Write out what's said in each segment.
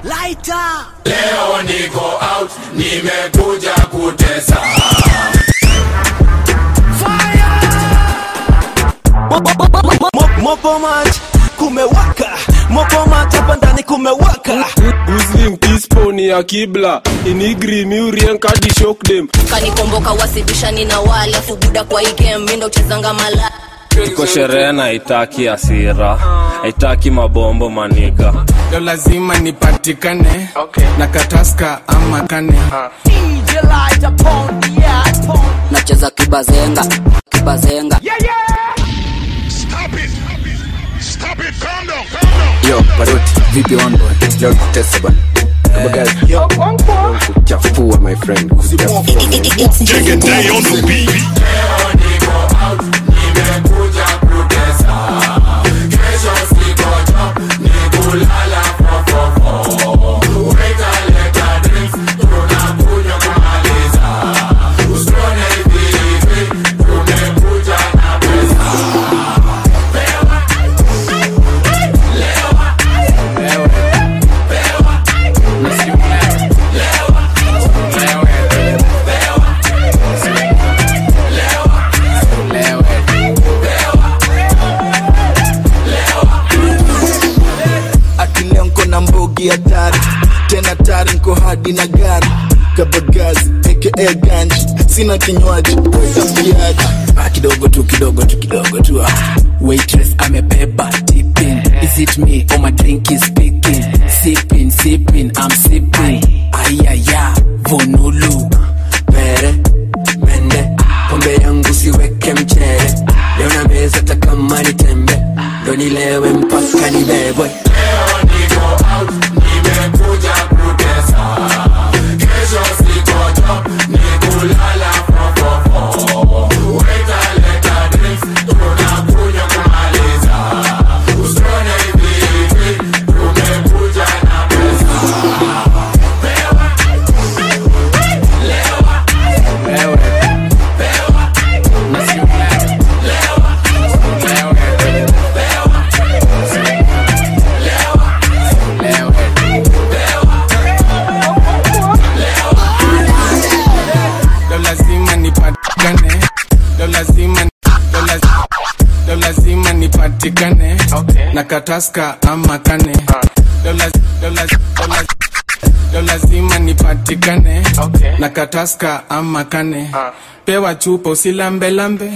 Lighter. Leo niko out, nimekuja kutesa. Mopo match kumewaka, mopo match hapa ndani kumewaka. Guzling tisponi ya kibla inigri miurien kadi shock dem kanikomboka wasibishani na wale fubuda kwa hii game mi ndo uchezanga mala iko sherehe na haitaki asira haitaki mabombo maniga leo lazima nipatikane okay. na kataska ama kane DJ Lighter upon the air. nacheza kibazenga kibazenga Yo, Paroti, vipi one boy? Leo tutesa bana. Kama guys, yo, kuchafua my friend. Kuchafua. Take a day on the beat. Leo niko out, nimekuja kutesa. Kesho siko job, ni kulala fofofo. Weka leta drinks, tunakunywa kumaliza. Usione hivi hivi, tumekuja na pesa. ati leo nko na mbogi hatari tena tari nko hadi na gari kabagazi aka ganji sina kinywaji tambiaji Ah, kidogo tu kidogo tu kidogo tu ah. waitress amebeba tipping is it me or my drink is speaking sipping sipping i'm sipping ayaya vonulu pere mende pombe yangu siweke mchere leo na meza takama ni tembe ndo nilewe mpaka nibebwe Leo niko out, nimekuja kutesa. Kesho siko job, ni kulala fofofo. Weka leta drinks, tunakunywa kumaliza. Usione hivi hivi, tumekuja na pesa. leo lazima nipatikane leo lazima leo laz- leo lazima nipatikane okay. na kataska ama kane leo laz- leo laz- leo laz- leo lazima nipatikane okay. na kataska ama kane pewa chupa usilambelambe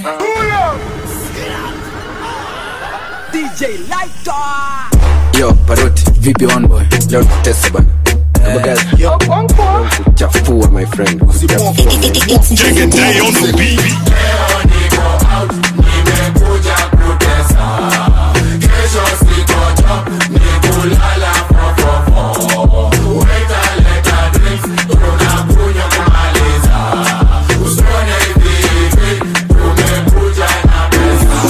DJ Lighter. yo paroti vipi one boy leo tutesa bana Kama guys, yo, kuchafua my friend. Kuchafua. Take a day on the beat. Leo niko out, nimekuja kutesa. Kesho siko job, ni kulala fofofo. Weka leta drinks, tunakunywa kumaliza. Usione hivi hivi, tumekuja na pesa.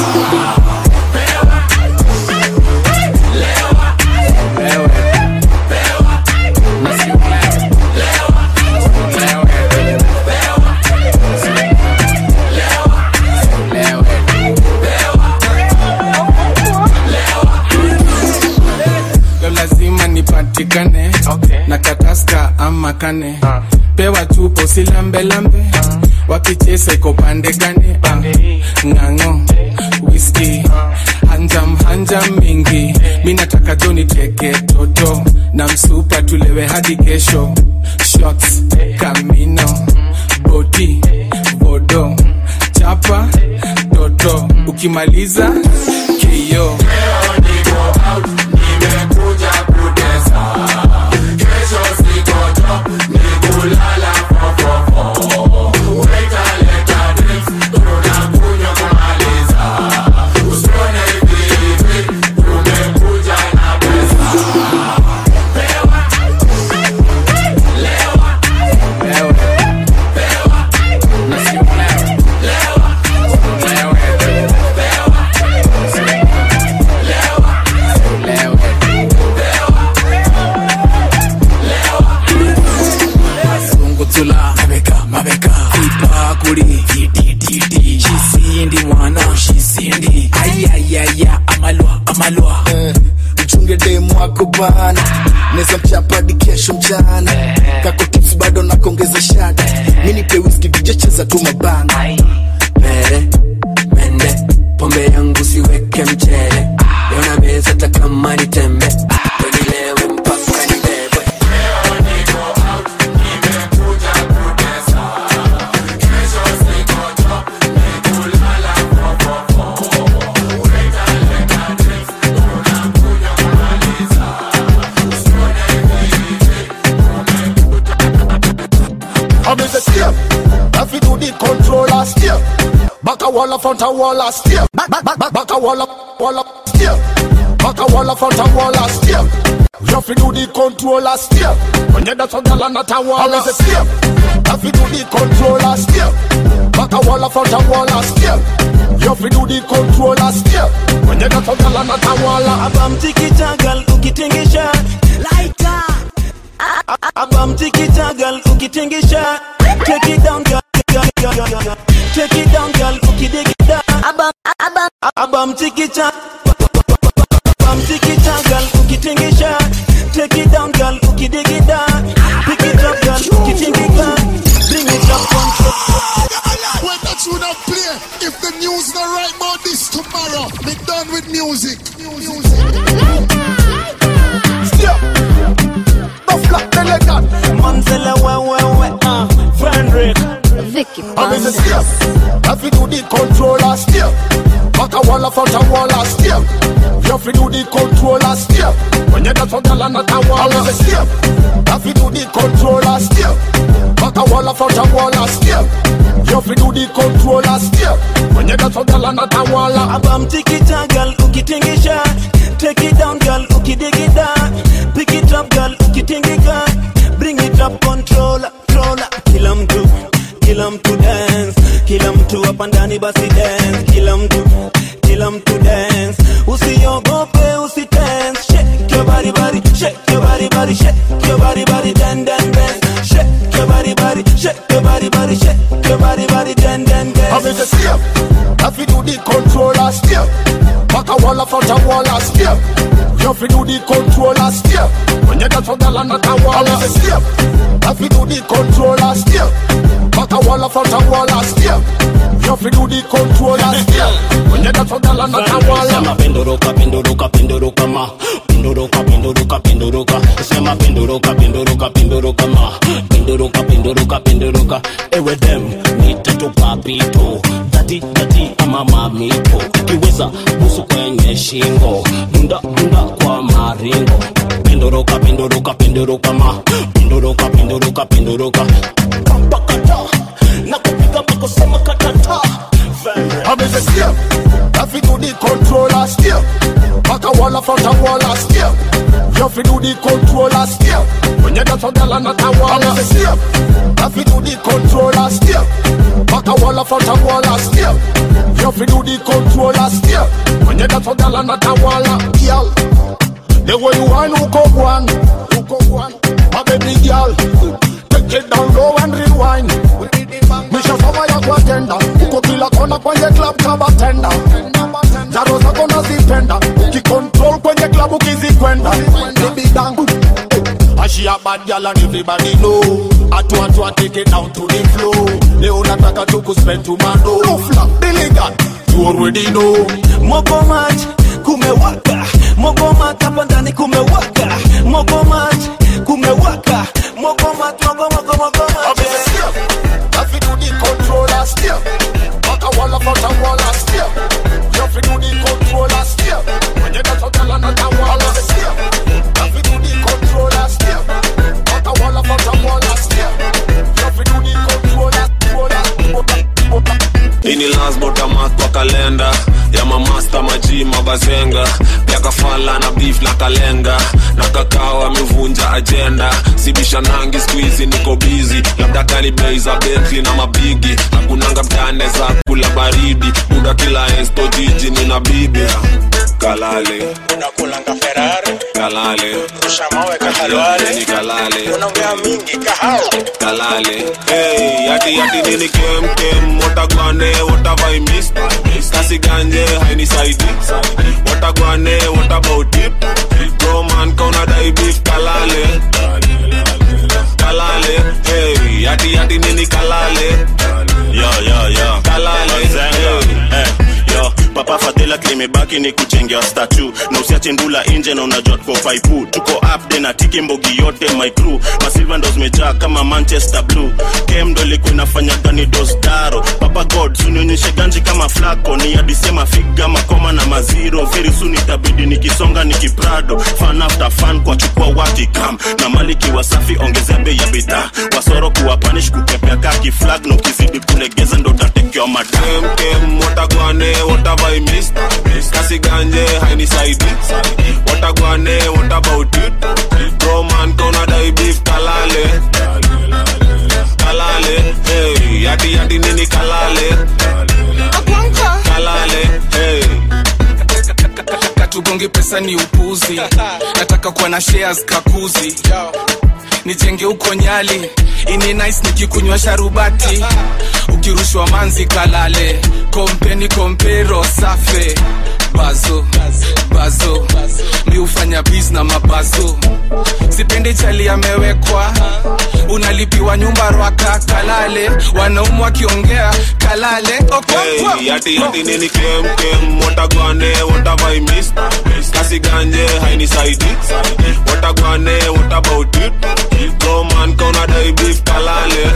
leo lazima nipatikane okay. na kataska ama kane pewa chupo silambelambe wakichesa iko pande gani uh, ng'ang'o whisky hanjam hanjam mingi mi nataka jo niteke toto na msupa tulewe hadi kesho shots kamino bodi bodo chapa toto ukimaliza kio Leo niko out, nimekuja kutesa. Kesho siko job, ni kulala fofofo. Weka leta drinks, tunakunywa kumaliza. Usione hivi hivi, tumekuja na pesa. Lewa. niko bana neza mchapa hadi kesho mchana kako tips bado nakongeza shada mi nipe whisky vijecheza tu mabana mere mende pombe yangu siweke mchele leo na meza hata kama ni tembe wenilewe mpaka nibebwe I'm in the step. If you do the controller step. Back a wall up front a wall a step. Back back back back back a wall up wall up step. Back a wall up front a wall a step. You have to do the controller step. When you dance on the land at a wall I'm in the step. If you do the controller step. Back a wall up front a wall a step. You have to do the controller step. When you dance on the land at a wall abamtikitagal ukitingisha laita abamtikitagal ukitingisha take it down girl girl, girl, girl, girl. take it down girl ukidigida abam abam abamtikita abamtikitagal ukitingisha take it down girl ukidigida pick it up girl ukitingika bring it up control When that tune not play, if the news not right about this tomorrow, be done with music. Music. Step. No flat elegant. Manzella we we we uh Frederick Vicky I'm in the step. If you do the controller step. Back a wall up front a wall a step. You have to do the controller step. When you dance on the land at a wall I'm in the step. If you do the controller step. Back a wall up front a wall a step. You have to do the controller step. When you dance on the land at a wall abamtikita girl ukitingisha take it down girl ukidigida pick it up girl ukitingika bring it up controller controller kila mtu kila mtu dance kila mtu hapa ndani basi dance kila mtu kila mtu dance usiogope usitense shake your body body shake your body body shake your body body dan dan dance shake your body body shake your body body shake your body body dan dan I'm dance in the step. If you do the controller step. Back a wall up front a wall a step. You have to do the controller step. When you dance on the land at a wall I'm in the step. If you do the controller step. Back a wall up front a wall a step. You have to do the controller step. When you dance on the land at a wall Sema penduruka penduruka penduruka ma penduruka penduruka penduruka sema penduruka penduruka penduruka ma penduruka penduruka penduruka ewe dem nitatu papito dati dati ama mamito ukiweza busu kwenye shingo dunda dunda kwa maringo penduruka penduruka penduruka ma penduruka penduruka penduruka kampakata na kupiga mpaka sema katata I'm in the step. If you do the controller step. Back a wall up front a wall a step. You have to do the controller step. When you dance on the land at a wall I'm in the step. If you do the controller step. Back a wall up front a wall a step. You have to do the controller step. When you dance on the land at a wall Girl, the way you want, who go one, who go one, my baby girl. Take it down low and rewind. Misha sawa ya kwa tenda uko kila kona kwenye club kama tenda jaro zako nazipenda ukicontrol kwenye club ukizikwenda baby dangu She a bad girl and everybody know Atu atu a take it down to the floor Leo nataka tu kuspend to mando No flap, Billigan You already know Mogomat kumewaka Mogomat hapa ndani kumewaka Mogomat kumewaka Mogomat mogomat mogomat If you do the controller step Back a wall up front a wall a step You have to do the controller step When you dance on the land at a wall a step If you do the controller step Back a wall up front a wall a step You have to do the controller hii ni lasbotamat kwa kalenda ya mamasta maji mabazenga pia kafala na beef na kalenga na kakao amevunja ajenda sibisha nangi skuizi niko bizi labda kali bei za bentli na mabigi hakunanga mtane za kula baridi buda kila esto jiji nina bibi kalale unakulanga ferari kalale Yo, ni kalale unaongea mingi kahao kalale hey, yati yati nini kem kem watagwane watavai miss kasi ganje hainisaidi watagwane what about it bro man kauna dai beef kalale kalale hey, yati yati nini kalale yo yo yo kalale Mazenga. Eh, yo papa fadhila klimebaki ni kuchengea statu na usiache ndula nje na unajua tuko faipu tuko upde na tiki mbogi yote my crew masilva ndo zimejaa kama manchester blue kem ndo ilikuwa inafanya gani dosdaro papa god sunionyeshe ganji kama flako ni adisema figa makoma na maziro very soon itabidi nikisonga nikiprado fan after fan kwa chukua watikam na maliki wasafi ongezea bei ya bidhaa wasoro kuwa panish kukepea kaki flag na ukizidi kulegeza ndo utatekewa madam kem kem watagwane watavai miss kasi ganje hainisaidi watagwane what about it bro man kauna dai beef kalale kalale hey, yati yati nini kalale kalale hey. katugonge pesa ni upuzi nataka kuwa na shares kakuzi nijenge huko nyali ini nice nikikunywa sharubati ukirushwa manzi kalale kompeni kompero safe bazo bazo mi hufanya bis na mabazo sipendi chali amewekwa unalipiwa nyumba rwaka kalale wanaumu wakiongea kalale okonkwo Hey, yati yati nini kem kem watagwane watavai miss kasi ganje hainisaidi watagwane what about it bro man kauna dai beef kalale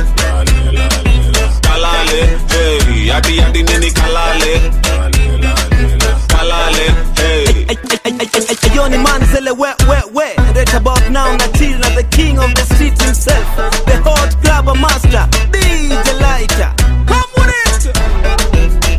kalale hey, yati yati nini kalale kalale hey. Ayoni man zele we we we Right about now Natira the king of the street himself The hot club master DJ Lighter Come with it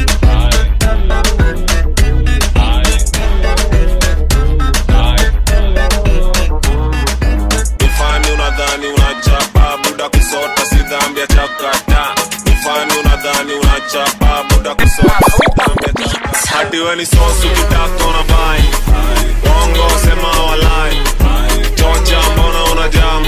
Ifani unadhani unachapa buda kusota si dhambi ya chakata Ifani unadhani unachapa buda kusota si dhambi ya chakata Hati we ni sosu kitaka unabai Wongo sema walai Chocha mbona unajam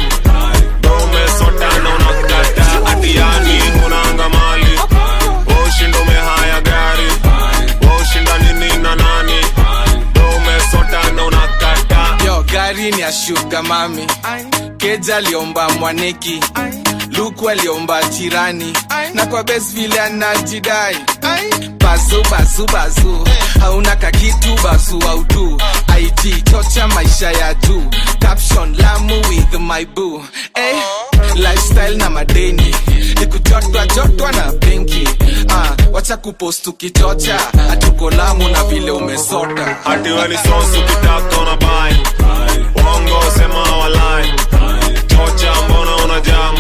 Dome sota na unakata Ati yani unaanga mali Ushindo umehaya gari Ushinda nini na nani Dome sota na unakata yo gari ni ya shuga mami keja aliomba mwaneki luku aliomba jirani na kwa bes vile anajidai bazu bazu bazu hauna kakitu bazu autu it chocha maisha ya juu caption lamu with my boo eh, lifestyle na madeni nikujotwa jotwa na benki ah, wacha kupost ukichocha hatuko lamu na vile umesota Hati we ni sosu kitaka unabai Wongo sema walai Chocha mbona unajam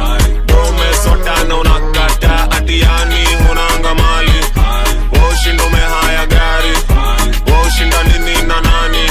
Dome sota na unakata Ati yani unaanga mali Ushinda umehaya gari Ushinda nini na nani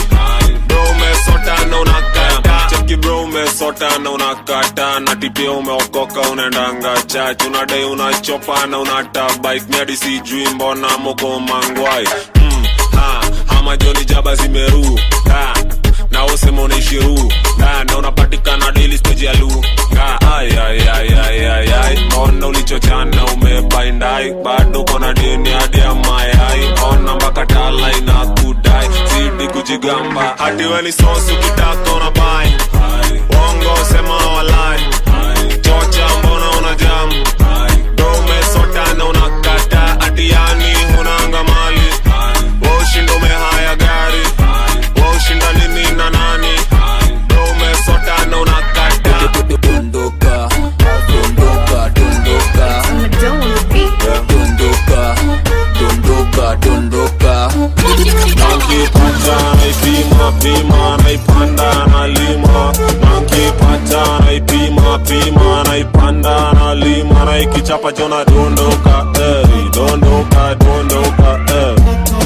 Dome sota na unakata Cheki bro umesota na unakata Na tipia umeokoka unaendanga chach Unadai unachopa na unata bike Miadi sijui mbona moko mangwai mm, ha, ama joni jaba zimeru ha, na usema unaishiru ha, na unapatikana daily stage ya lu ha, ay, ay, ay, ay, ay, ay. ona ulichochana umebaindai bado kona deni hadi ya mayai ona mpaka tala ina kudai zidi kujigamba hadi weni sosi ukitaka unabai wongo sema walai chocha mbona unajam dome sota na unakata ati yani unaanga mali washinda umehaya gari washinda nini na nani dome sota na unakata dondoka dondoka dondoka dondoka dondoka dondoka nankipata naipima pima naipanda nalima nankipata naipima pima naipanda nalima naikichapa chona dondoka eri dondoka dondoka eri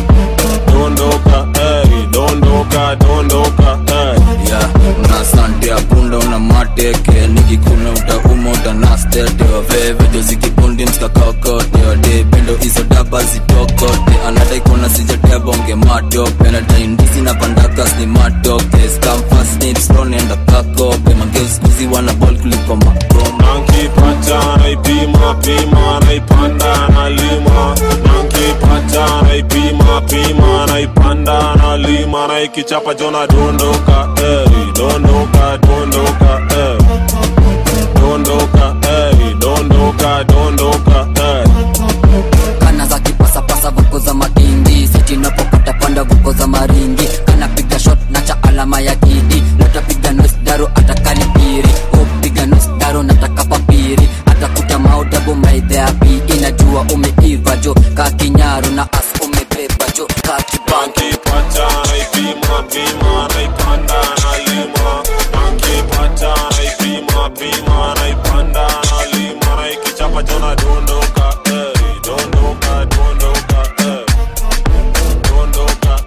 dondoka eri dondoka dondoka eri ya una sante apunda una mateke nikikuna utauma utanastete wavevejo zikibundi mskakakote wade pendo izo daba jaba zitokote anadai kona sijatea bonge matope nadai ndizi na pandakas ni matoke skamfasnipstonenda kakope mangeuskuzi wana bol kuliko magoma nankipata naipima pima naipanda nalima nankipata naipima pima naipanda nalima naikichapa jona dondoka ey, dondoka dondoka ey. dondoka ey, dondoka dondoka ey. kana za kipasapasa vuko za makindi sitinapopata panda vuko za maringi kana piga shot na cha alama ya kidi natapiga nosdaro atakalipiri upiga nosdaro nataka papiri atakuta maudabu maidheapi inajua umeiva jo kakinyaru na as umebeba jo kakibanki nankipata naipima pima naipanda nalima nankipata naipima pima naipanda nalima naikichapa jona dondoka ey, dondoka dondoka ey. dondoka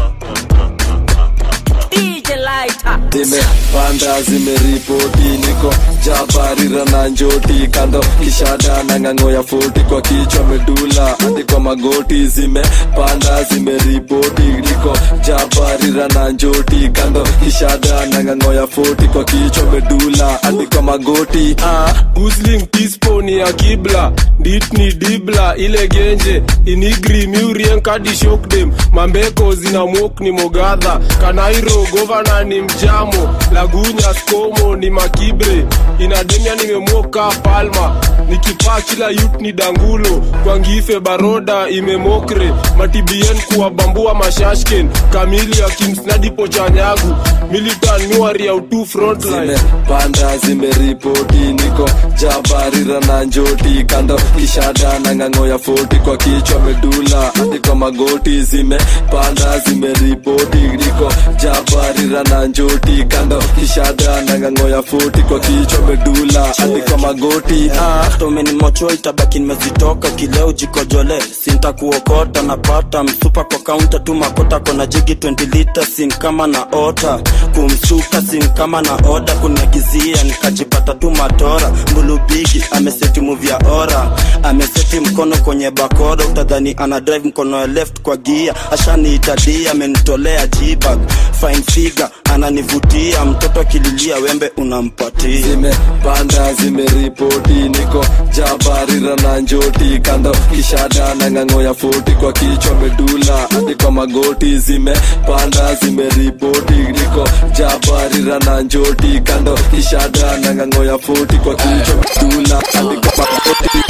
zimepanda zimeripoti niko jabarira na njoti kando kishada na ng'ang'o ya foti kwa kichwa medula hadi kwa magoti zimepanda zimeripoti niko jabarira na njoti kando kishada na ng'ang'o ya foti kwa kichwa medula hadi kwa magoti ah. Gusling tispo ni ya kibla dit ni dibla ile genje inigri miurien kadi shokdem mambeko zina mok ni mogadha kanairo govana ni mjamo lagunya skomo ni makibre inademia nimemoka palma nikipaa kila yut ni dangulo kwangife baroda imemokre matibien kuwabambua mashashken kamili ya kimsnadipo chanyagu militan miwari ya utu frontline zimepanda zimeripoti niko jabarira na njoti kando kishada na ng'ang'o ya foti kwa kichwa medula hadi kwa magoti zimepanda zimeripoti niko jabarira na njoti kando kishada na ng'ang'o ya foti kwa kichwa medula hadi kwa magoti ah. tomeni mocho itabaki nimezitoka kileo jikojole sintakuokota napata msupa kwa kaunta tu makota kona jigi 20 lita sin kama na ota kumsuka sin kama na oda kuniagizia nikajipata tu matora mbulubigi ameseti muvya ora ameseti mkono kwenye bakora utadhani ana drive mkono ya left kwa gia ashaniitadia amenitolea jibag fine figure ananivutia mtoto akililia wembe unampatia zimepanda zimeripoti niko jabarira na njoti kando kishada na ng'ang'o ya foti kwa kichwa medula hadi kwa magoti zimepanda zimeripoti niko jabarira na njoti kando kishada na ng'ang'o ya foti kwa kichwa medula hadi kwa magoti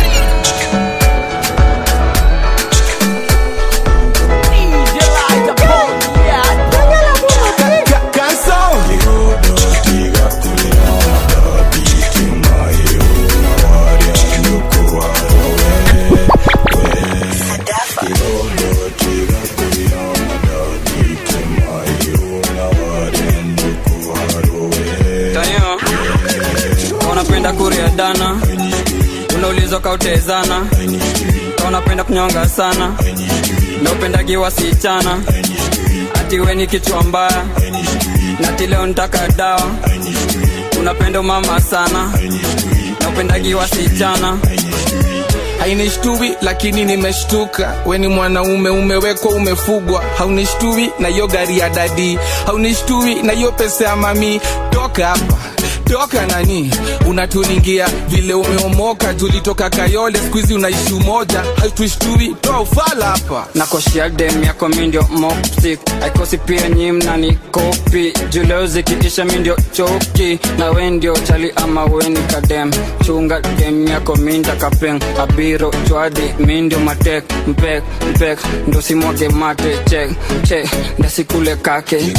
tayo unapenda kuria dana unaulizwa kautezana Ka unapenda kunyonga sana na upendagi wasichana ati we ni kichwa mbaya nati leo ntaka dawa unapenda mama sana na upendagi wasichana hainishtui lakini nimeshtuka we ni mwanaume umewekwa umefugwa haunishtui na hiyo gari ya dadi haunishtui na hiyo pesa ya mami toka hapa toka nani unatulingia vile umeomoka tulitoka kayole skuizi unaishi umoja hautushtui toa ufala hapa nakoshia dem yako mindio moptik aikosi pia nyimna ni kopi juleo zikiisha mindio choki na we ndio chali ama weni kadem chunga dem yako minda kapeng abiro chwadi mindio matek mpek mpek ndo simwage mate chek che ndasikule kake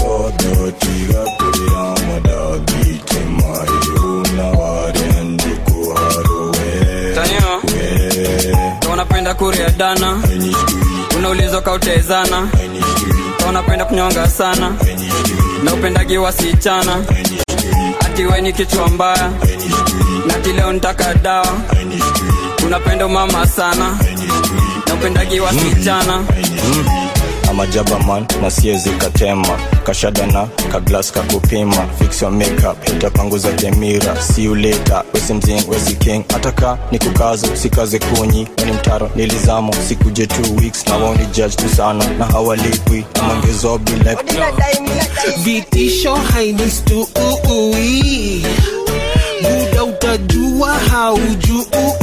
tanyo Ka unapenda kuria dana unaulizwa kautezana Ka unapenda kunyonga sana na upendagi wasichana ati we ni kichwa mbaya nati leo ntaka dawa unapenda mama sana na upendagi wasichana ama jabaman na siezi katema kashada na kaglas kakupima fix your makeup itapanguza demira see you later wesi mzing wesi king ataka ni kukazo sikaze kunyi weni mtaro nilizamo sikuje two weeks na wao ni judge tu sana na hawalipwi amangezobi like vitisho hainistu uui muda utajua haujui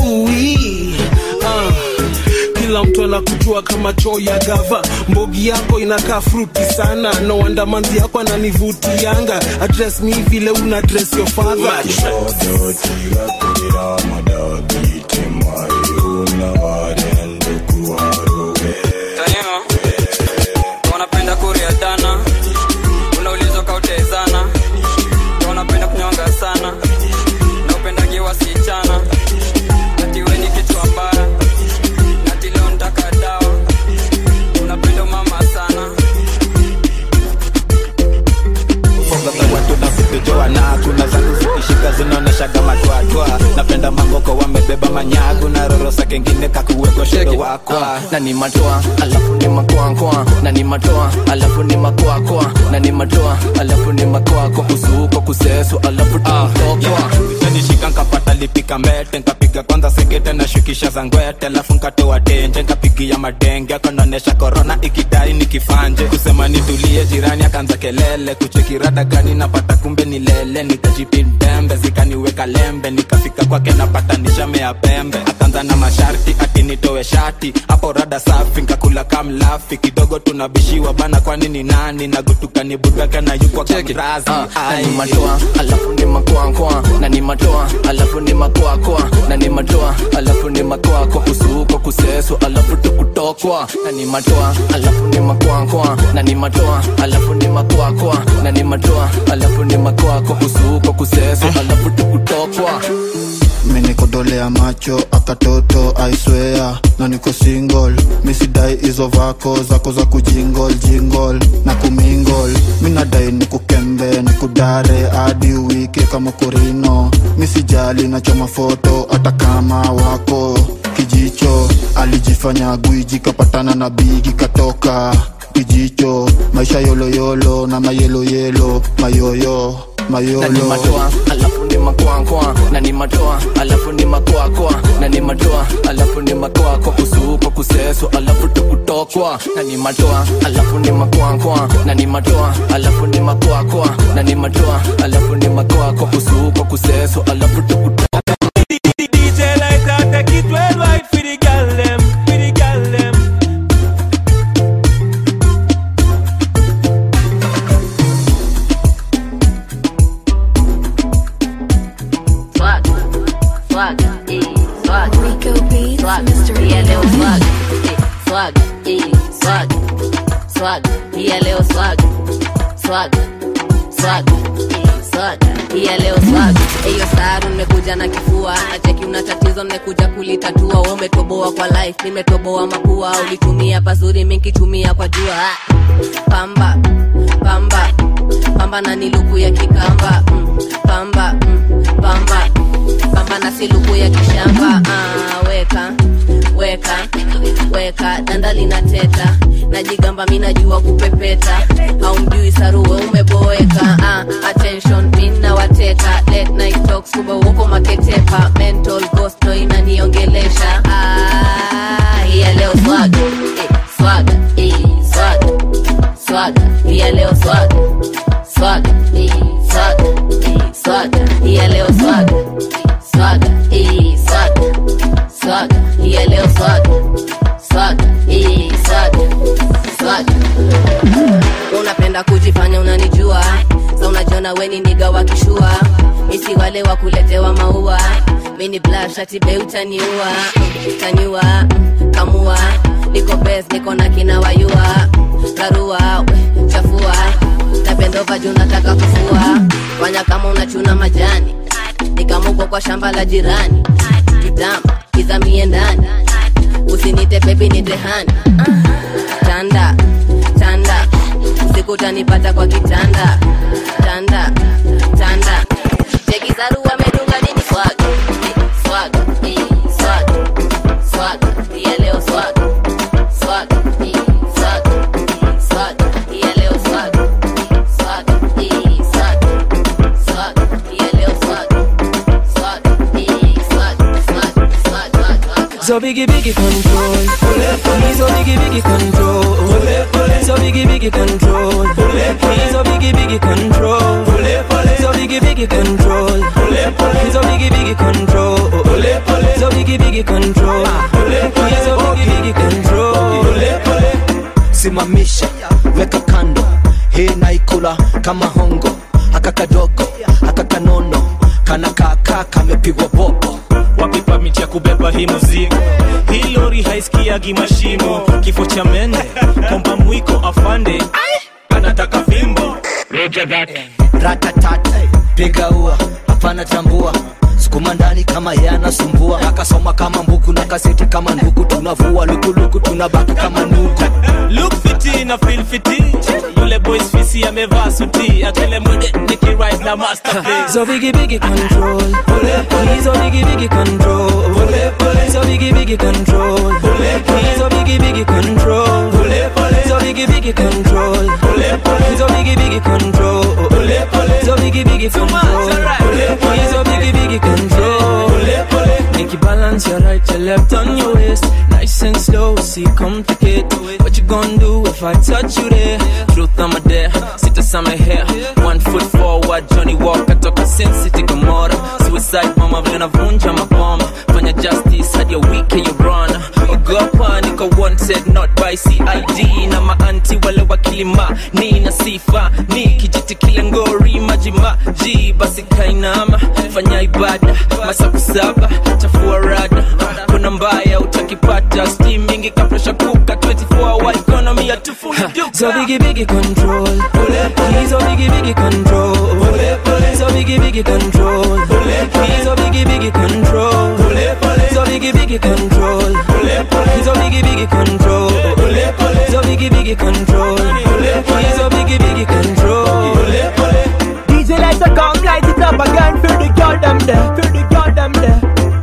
ah. kila mtu anakujua kama choo ya gava mbogi yako inakaa fruti sana no wonder manzi yako ananivutianga address mi vile una dress your father wanapenda kuriadana unaulizwa kautezana wanapenda kunyonga sana na upendagi wasichana natiweni kichwa mbaya nati leo ntaka dawa unapenda mama sana Fogoza watu na kutujoa na kuna zangu zikishika zinaoneshaga matwatwa napenda mangoko wamebeba manyagu na rorosa kengine kakuweko shodo wakwa na ni matoa alafu ni makoakoa na ni matoa alafu ni makoakoa na ni matoa alafu ni makoako kusuko kusesu alafu tumtokwa nishika nkapata lipika mbete nkapiga kwanza sekete na shukisha za ngwete alafu nkatoa tenje nkapigia madenge akonaonesha korona ikidai nikifanje kusema nitulie jirani akaanza kelele kuchekirada gani napata kumbe ni lele nikajipindembe zikaniweka lembe nikafika kwake napata nishamea pembe akaanza na masharti ati nitoe shati hapo rada safi nkakula kamlafi kidogo tunabishiwa bana kwani ni nani nagutuka nibugaka na yukwa kamrazi na ni matoa alafu ni makoakoa na ni matoa alafu ni makoakoa na ni matoa alafu ni makoako kusuko kusesu alafu tukutokwa na ni matoa alafu ni makoakoa na ni matoa alafu ni makoakoa na ni matoa alafu ni makoako kusuko kusesu alafu tukutokwa menikodolea macho akatoto aiswea na niko single misidai hizo vako zako za kujingol jingol na kumingol minadai nikukembe nikudare hadi wiki kama korino misijali nachoma foto hata kama wako kijicho alijifanya gwiji kapatana na bigi katoka kijicho maisha yoloyolo na mayeloyelo mayoyo na ni mayolo matoa alafu ni makoakoa na ni matoa alafu ni makoakoa na ni matoa alafu ni makoako kusuko kusesu alafu tukutokwa na ni matoa alafu ni makoakoa na ni matoa alafu ni makoakoa na ni matoa alafu ni makoako kusuko kusesu alafu tukutokwa DJ like that, take it worldwide for the gal them, for the gal them. Swag, swag, eh, swag. Rico Beats, swag, yeah, leo swag, eh, swag, eh, swag, swag, yeah, leo swag, swag, swag, eh, swag, yeah, leo swag. Eyo saru nimekuja na kifua, nacheki una tatizo nimekuja kulitatua. Wewe umetoboa kwa life, nimetoboa mapua. Ulitumia pazuri, mimi nikitumia kwa jua. Ah, Pamba, pamba, pamba na niluku ya kikamba. Mm, pamba, mm, pamba pamba na siluku ya kishamba ah, weka weka weka danda linateta najigamba mi najua kupepeta haumjui saruwe umeboeka ah, attention mina wateka late night talks kumbe uko maketepa mental ghost no inaniongelesha ah, hiya leo swaga eh, swaga eh, swaga swaga hiya leo swaga swaga eh, swaga eh, swaga hiya leo swaga swaga eh, swaga swaga hiya leo swaga swaga eh, swaga swaga unapenda kujifanya unanijua sa unajiona weni niga wakishua misi wale wa kuletewa maua mini blashatibe utaniua taniua kamua niko bes niko na kina wayua karua we, chafua napendova juu nataka kufua fanya kama unachuna majani nikamuko kwa shamba la jirani kitamba kizamie ndani usinite bebi nitehani tanda tanda usiku utanipata kwa kitanda tanda tanda chekizaru wamedunga nini swaga Eh, swaga eh, swaga swaga pia leo swaga swaga eh, swaga So biggie biggie control. He's so biggie biggie control. So biggie biggie control. He's so biggie biggie control. So biggie biggie control. He's so biggie biggie control. So biggie biggie control. He's so biggie biggie control. simamisha weka kando hii naikula kama hongo haka kadogo haka kanono kana kaka kamepigwa bobo wapi pamiti ya kubeba hii muzigo hii lori haisikiagi mashimo kifo cha mende komba mwiko afande anataka fimbo ratatata piga ua hapana tambua sukuma ndani kama yanasumbua akasoma kama mbuku na kaseti kama nduku tunavua lukuluku tunabaki kama nuku look fiti na feel fiti yule boys fisi amevaa suti akele mwende nikirise na masterpiece So biggie biggie control. He's so biggie biggie control. So biggie biggie control. He's so biggie biggie control. So biggie biggie control. He's so biggie biggie control. So biggie biggie control. He's so biggie biggie control. Make you balance your right, your left on your waist. Nice and slow, see complicate. What you gonna do if I touch you there? Truth I'm a dare, sit us on my hair. One foot forward, Johnny Walker toka Sin City Gomorrah. Suicide mama vile navunja maboma. Fanya justice hadi ya wiki you run. Ogopa niko wanted not by CID na maanti wale wakilima ni na sifa ni kijiti kile ngori majima ji basi kainama fanya ibada masaku saba chafua rada kuna mbaya utakipata steam mingi kapresha kuka 24 hour economy ya tufuli So biggie biggie control. He's so biggie biggie control. So biggie biggie control. He's so biggie biggie control. So biggie biggie control. He's so biggie biggie control. So biggie biggie control. He's so biggie biggie control. DJ lights are come, light it up again for the girl them there, for the girl them there.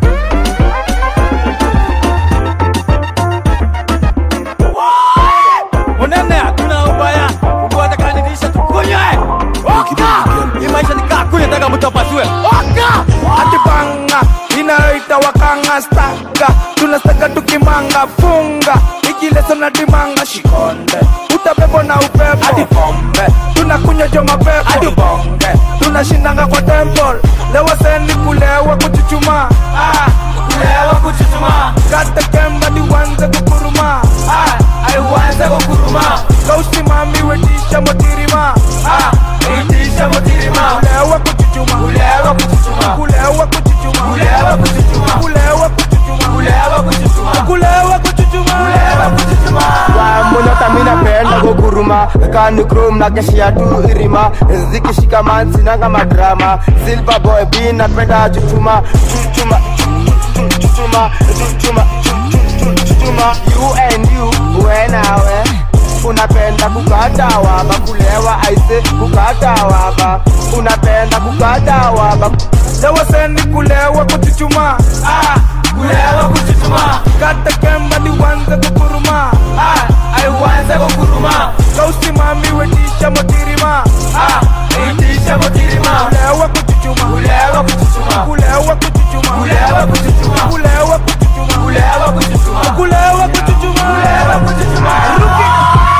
unene hatuna ubaya kuwatakanisha tukunywe oka hii maisha nikaa kunywe taka mtu apasue oka atibanga inayoita wakanga staka tunastaka tukimanga funga ikileso na dimanga shikonde utabebo na upepo hadi pombe tunakunywa jo mapepo hadi bonge tunashindanga kwa temple lewa sendi kulewa kuchuchuma ah, kulewa kuchuchuma kata kemba niwanze kukuruma ah, aiwanze kukuruma kausimami wetisha motirima ah, wetisha motirima kulewa kuchuchuma kulewa kuchuchuma kulewa kuchuchuma kulewa kuchuchuma kulewa kuchuchuma kulewa kuchuchuma kulewa kuchuchuma kulewa kuchuchuma Wamunyota mina penda kuguruma Kani krum na keshia tu irima Zikishika man sinanga madrama Silver boy B napenda chuchuma Chuchuma Chuchuma Chuchuma Chuchuma You and you Uwe nawe unapenda kukata waba kulewa aise kukata waba unapenda kukata waba lewa sendi kulewa kuchuchuma ah, kulewa kuchuchuma kata kemba niwanze kukuruma ah, aiwanze kukuruma kausimami wetisha motirima ah, wetisha motirima kulewa kuchuchuma kulewa kuchuchuma kulewa kuchuchuma kulewa kuchuchuma kulewa kuchuchuma kulewa kuchuchuma kulewa kuchuchuma kulewa kuchuchuma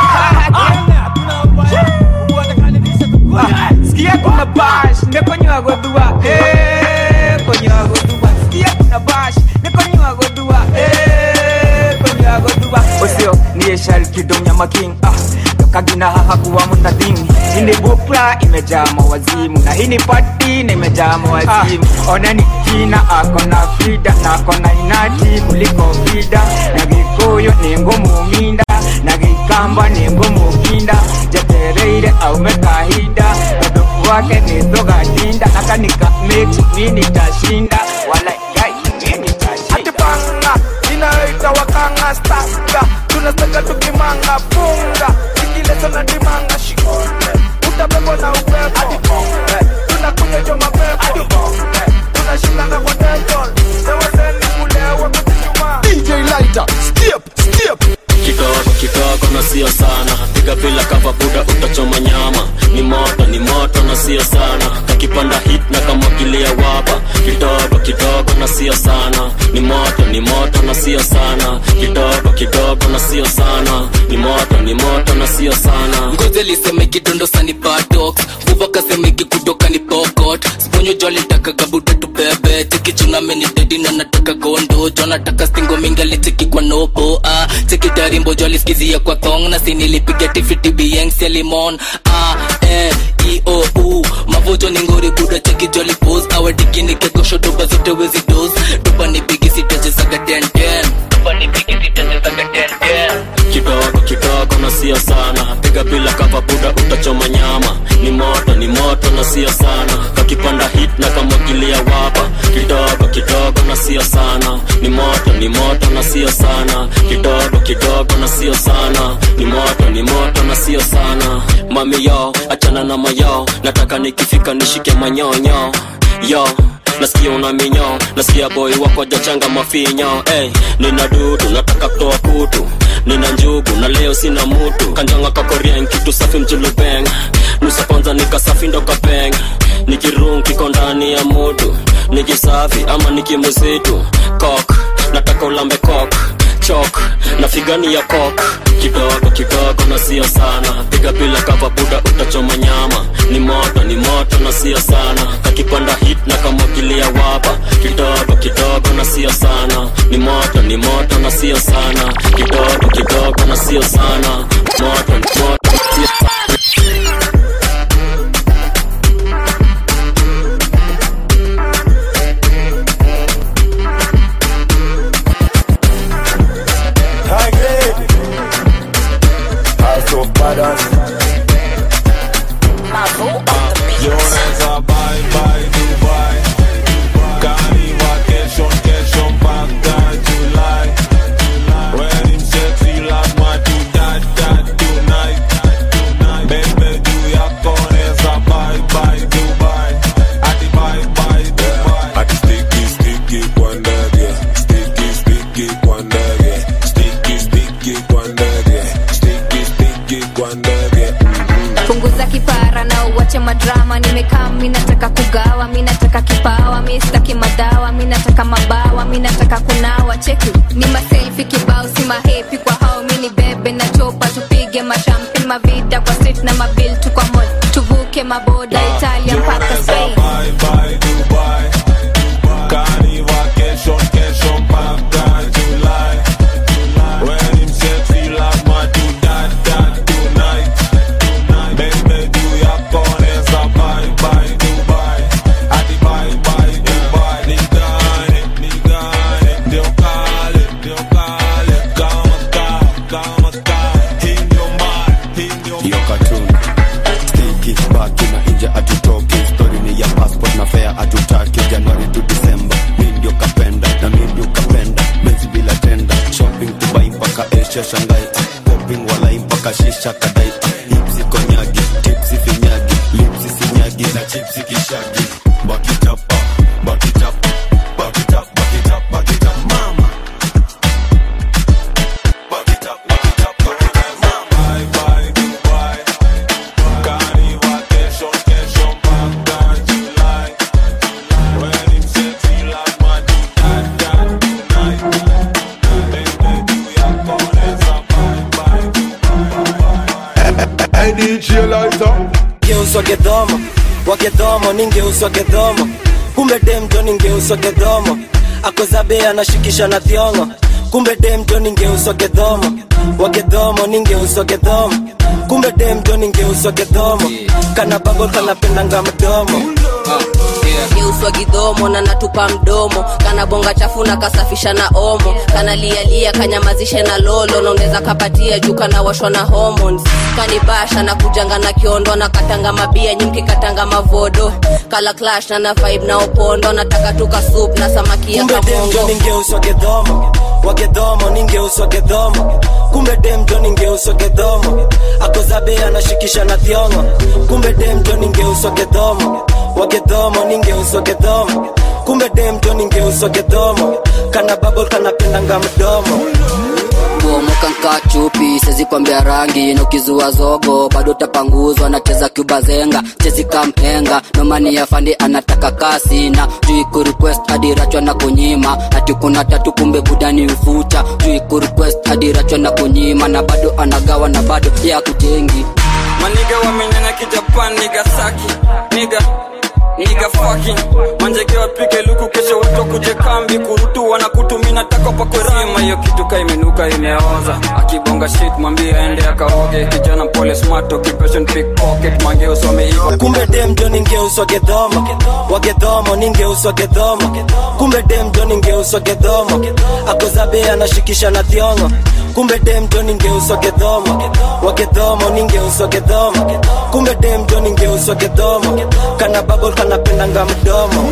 sikia kuna bash nekonywa godua eh konywa godua sikia kuna bash nekonywa godua eh konywa godua osio niye shal kidonya making ah kagina haha kuwa mnadhini ini bupra imejaa mawazimu na hii ni pati na imejaa mawazimu oneni kina ako na fida na ako na inati kuliko vida na gikuyu ni ngumu minda na gikamba ni ngumu kinda jetereire aume kahida kadoku wake ni thogatinda akanika mix mi nitashinda wala gai mi nitashinda atipanga inayoita wakanga staka tunastaka tukimanga funga ikileso na dimanga shikonde utabebo na upepo hadi bonge tunakunywa jo mapepo hadi bonge tunashindanga kwa temple sewaseni kulewa kuchuchuma DJ Lighter, skip, skip. kitoko kitoko na sio sana piga bila kava buda utachoma nyama ni moto ni moto na sio sana kakipanda hit na kamwagilia waba kidogo kidogo na sio sana ni moto ni moto na sio sana kidogo kidogo na sio sana ni moto ni moto na sio sana ngozi liseme kidondo sani badox vuva kaseme kikutoka ni pokot sponyo jo alitaka gabuda tubebe chekichuna meni dedi na nataka gondo jo nataka stingo mingali cheki kwa nobo ah cheki tarimbo jo aliskizia kwa thong na sinilipiga tifiti biengs ya limon ah eh e o u mavojo ni ngori buda cheki jo alipos awe dikini kekosho doba zote wezi dos doba ni bigi sitachezaga ten ten doba ni bigi sitachezaga ten ten kidogo kidogo na sio sana piga bila kava buda utachoma nyama ni moto ni moto na sio sana kakipanda hit na kamwagilia wapa kidogo kidogo na sio sana ni moto ni moto na sio sana kidogo kidogo na sio sana ni moto ni moto na sio sana mami yo achana na mayo nataka nikifika nishike manyonyo yo nasikia una minyo nasikia boy wako jachanga mafinyo hey, nina dudu nataka kutoa kutu nina njugu na leo sina mutu kanjanga kakorien kitu safi mjulubeng nusa kwanza nikasafi ndo kapeng nikirung kiko ndani ya mutu nikisafi ama nikimuzitu kok nataka ulambe kok chok na figani ya kok kidogo kidogo na sio sana piga bila kava buda utachoma nyama ni moto ni moto na sio sana kakipanda hit na kamwagilia wapa kidogo kidogo na sio sana ni moto ni moto na sio sana kidogo kidogo na sio sana moto ni moto na sio sana High grade. House of badass. Yoneza bye bye Dubai Kani vacation kesho mpaka July When him sexy lazima tu dat dat tonight Bebe juu yako neza bye bye Dubai Ati bye bye Dubai Ati sticky sticky kwa ndege Sticky sticky kwa ndege Sticky sticky kwa ndege Sticky sticky kwa ndege punguza kipara na uwache madrama nimekaa mi nataka kugawa mi nataka kipawa mi sitaki madawa mi nataka mabawa mi nataka kunawa cheki ni maselfi kibao si mahepi kwa hao mi ni bebe na chopa tupige mashampi mavida kwa street na mabil tu kwa mod tuvuke maboda italia mpaka spain Bye bye Dubai Kani vacation kesho mpaka July When him sexy lazima tu dat dat tonight Bebe juu yako neza bye bye Dubai Ati bye bye Dubai Nigane, nigane Ndio kale, ndio kale Kama kaa, kama kaa Hii ndio mbaya, hii ndio hiyo cartoon stiki baki na nje atutoki stori ni ya passport na fea atutaki januari to december mi ndio kapenda na mi ndio kapenda mezi bila tenda shopping dubai mpaka asia shangai popping walai mpaka shisha kadai hipsi konyagi tipsi finyagi lipsi sinyagi na chipsi kishagi bakitapa bakitapa bakitapa bakitapa bakitapa mama Bye bye Dubai Kani vacation kesho mpaka July When him sexy lazima tu dat dat tonight Bebe juu yako neza bye bye Hey DJ Lighter. Ngeuswa gedhomo wagedhomo ningeuswa gedhomo kumbe demjo ningeuswa gedhomo akozabe anashikisha na thiongo kumbe demjo ningeuswa gedhomo wagedhomo ningeuswa gedhomo kumbe demjo ningeuswa gedhomo kana bago kanapendanga mdomo geuswa gidhomo na natupa mdomo kana bonga chafu na kasafisha na omo kana lialia kanyamazishe na lolo naoneza kapatia juu kana washwa na hormones kanibasha na kujanga na kiondo na katanga mabia nyimki katanga mavodo kala clash na na vibe na opondo nataka tuka soup na samaki ya kumbe demjo kamongo ningeuswa gedhomo wagedhomo ningeuswa gedhomo kumbe demjo ningeuswa gedhomo akozabe anashikisha na thiongo kumbe demjo ningeuswa gedhomo wagedhomo ningeuswa gedhomo kumbe demjo ningeuswa gedhomo kana babol kanapendanga mdomo kuomoka nkaa chupi sezi kwambia rangi na ukizua zogo bado utapanguzwa nacheza kubazenga chezi kamhenga nomani ya fandi anataka kasi na juu kurequest hadi rachwa na kunyima ati kuna tatu kumbe budani ufuta juu kurequest hadi rachwa na kunyima na bado anagawa na bado ya kujengi maniga wamenyanya kijapan niga saki niga niga fucking manjege wapige luku kesho watu kuje kambi kurutu wanakutumina tako pakwerima hiyo kitu ka imenuka imeoza akibonga shit mwambie aende akaoge kijana mpole smart occupation pickpocket mangeus wameiva kumbe dem jo ningeuswa gedhomo wagedhomo ningeuswa gedhomo kumbe dem jo ningeuswa gedhomo akozabe anashikisha na thiongo kumbe dem jo ningeuswa gedhomo wagedhomo ningeuswa gedhomo kumbe dem jo ningeuswa gedhomo kana babol kanapendanga mdomo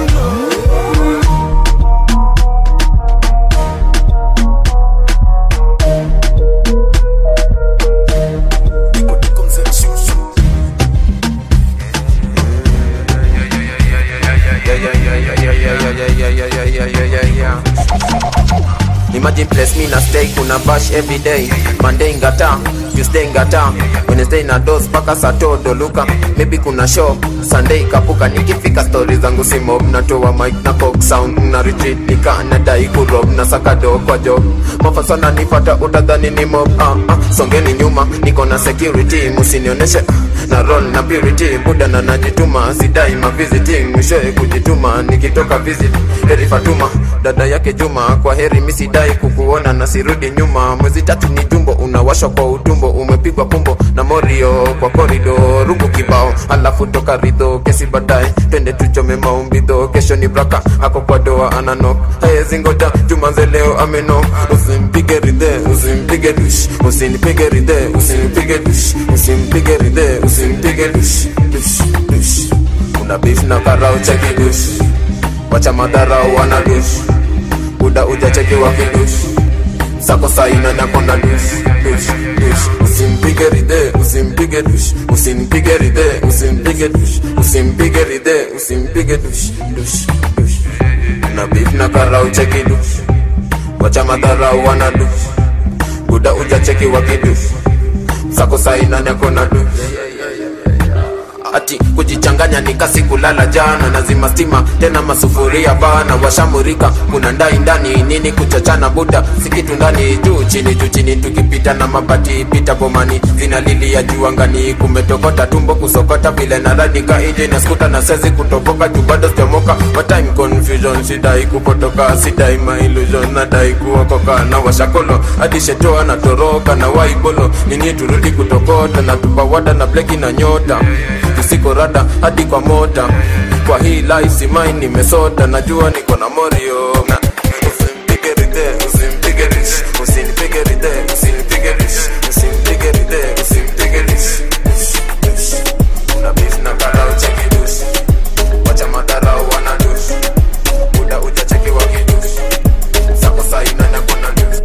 Imagine place me na stay kuna bash every day Monday ngata Tuesday ngata Wednesday na dos paka satodo luka Maybe kuna show Sunday kapuka nikifika story zangu si mob Natoa mic na cock sound na retreat Nika nadai kurob na sakado kwa job Mafasana nifata utadhani ni mob ah, ah. Songeni nyuma niko na security Musinioneshe ah, na roll na purity Buda na najituma sidai ma visiting Mwishoe kujituma nikitoka visit Heri Fatuma dada yake Juma kwa heri misidai kukuona na sirudi nyuma mwezi tatu ni jumbo unawashwa kwa utumbo umepigwa pumbo na morio kwa korido rungu kibao alafu toka ridho kesi baadaye twende tuchome maumbidho kesho ni braka ako kwa doa ananok hayezingoja jumanze leo ameno usimpige ridhe usimpige dush usinipige ridhe usimpige dush usimpige ridhe usimpige dush dush dush una beef na karao cheki dush wacha madharau wana dush buda ujacheki wakidush sako saina nakonda dush dush dush usimpige ridhe usimpige dush usimpige ridhe usimpige dush usimpige ridhe usimpige dush dush dush una beef na karau cheki dush wacha madharau wana dush buda ujacheki wakidush sako saina nakona dush ati kujichanganya nikasi kulala jana nazima stima tena masufuria bana washamurika kuna ndai ndani nini kuchachana buda sikitu ndani juu chini juu chini tukipita na mabati pita bomani zinalilia juu angani kumetokota tumbo kusokota vile naradika ije na skuta na sezi kutoboka juu bado sijamoka What time confusion sidai kupotoka sidai ma illusion nadai kuokoka na washakolo hadi shetoa na toroka na waibolo nini turudi kutokota na tupawada na bleki na nyota tusiko rada hadi kwa mota kwa hii life simai nimesota najua niko na morio na usimpige ridhe usimpige rish usinipige ridhe usinipige rish usimpige ridhe usimpige rish una beef na karao cheki dush wacha madharau wana dush muda ujacheki wakidush sako saina nakona dush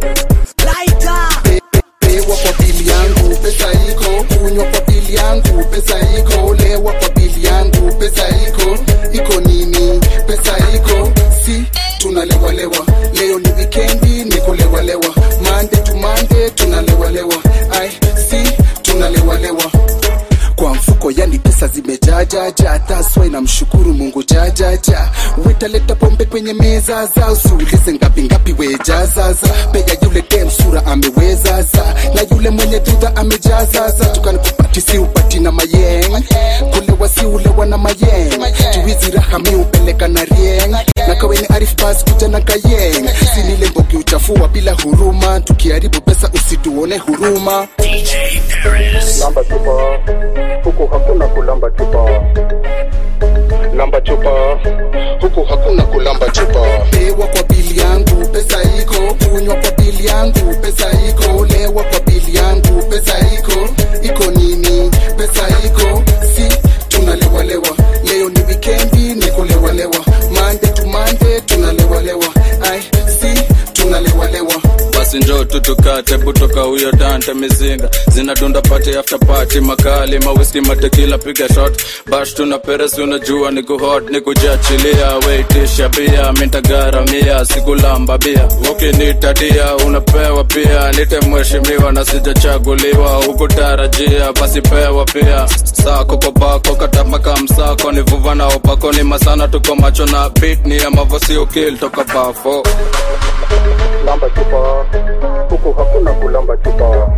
pewa kwa bili yangu pesa iko kunywa kwa bili yangu pesa iko lewa kwa bili yangu pesa iko iko nini pesa iko si tunalewalewa leo ni wikendi niko lewalewa mande tu mande tunalewalewa ai si tunalewalewa kwa mfuko yani pesa zimejajaja taswa inamshukuru mungu jajaja wetaleta pombe kwenye meza za usiulize ngapi ngapi wejazaza pega yule dem sura amewezaza na yule mwenye dhudha amejazaza tukanikupati si upati na mayeng kulewa si ulewa na mayeng juizi raha mi upeleka na rieng na kaweni arif bas kuja na kayeng sinile mbogi uchafua bila huruma tukiharibu pesa usituone huruma lamba chupa huku hakuna kulamba chupa lamba chupa huku hakuna kulamba chupa pewa kwa bili yangu pesa iko kunywa kwa bili yangu pesa iko lewa kwa bili yangu pesa iko iko nini pesa iko si tunalewalewa leo ni wikendi niko lewalewa mande tu mande tunalewalewa ai si tunalewalewa basi njo tutuka chat hebu toka huyo dante mizinga zinadunda pati after party makali mawiski matekila piga shot bash tuna peresi unajua ni kuhot ni kujachilia weitisha bia mintagaramia sikulamba bia ukinitadia unapewa pia nite mheshimiwa na sijachaguliwa hukutarajia basi pewa pia sako kwa bako katamaka msako ni vuva na upako ni masana tuko macho na bit ni ya mavosi ukil toka bafo lamba chupa huku hakuna kulamba chupa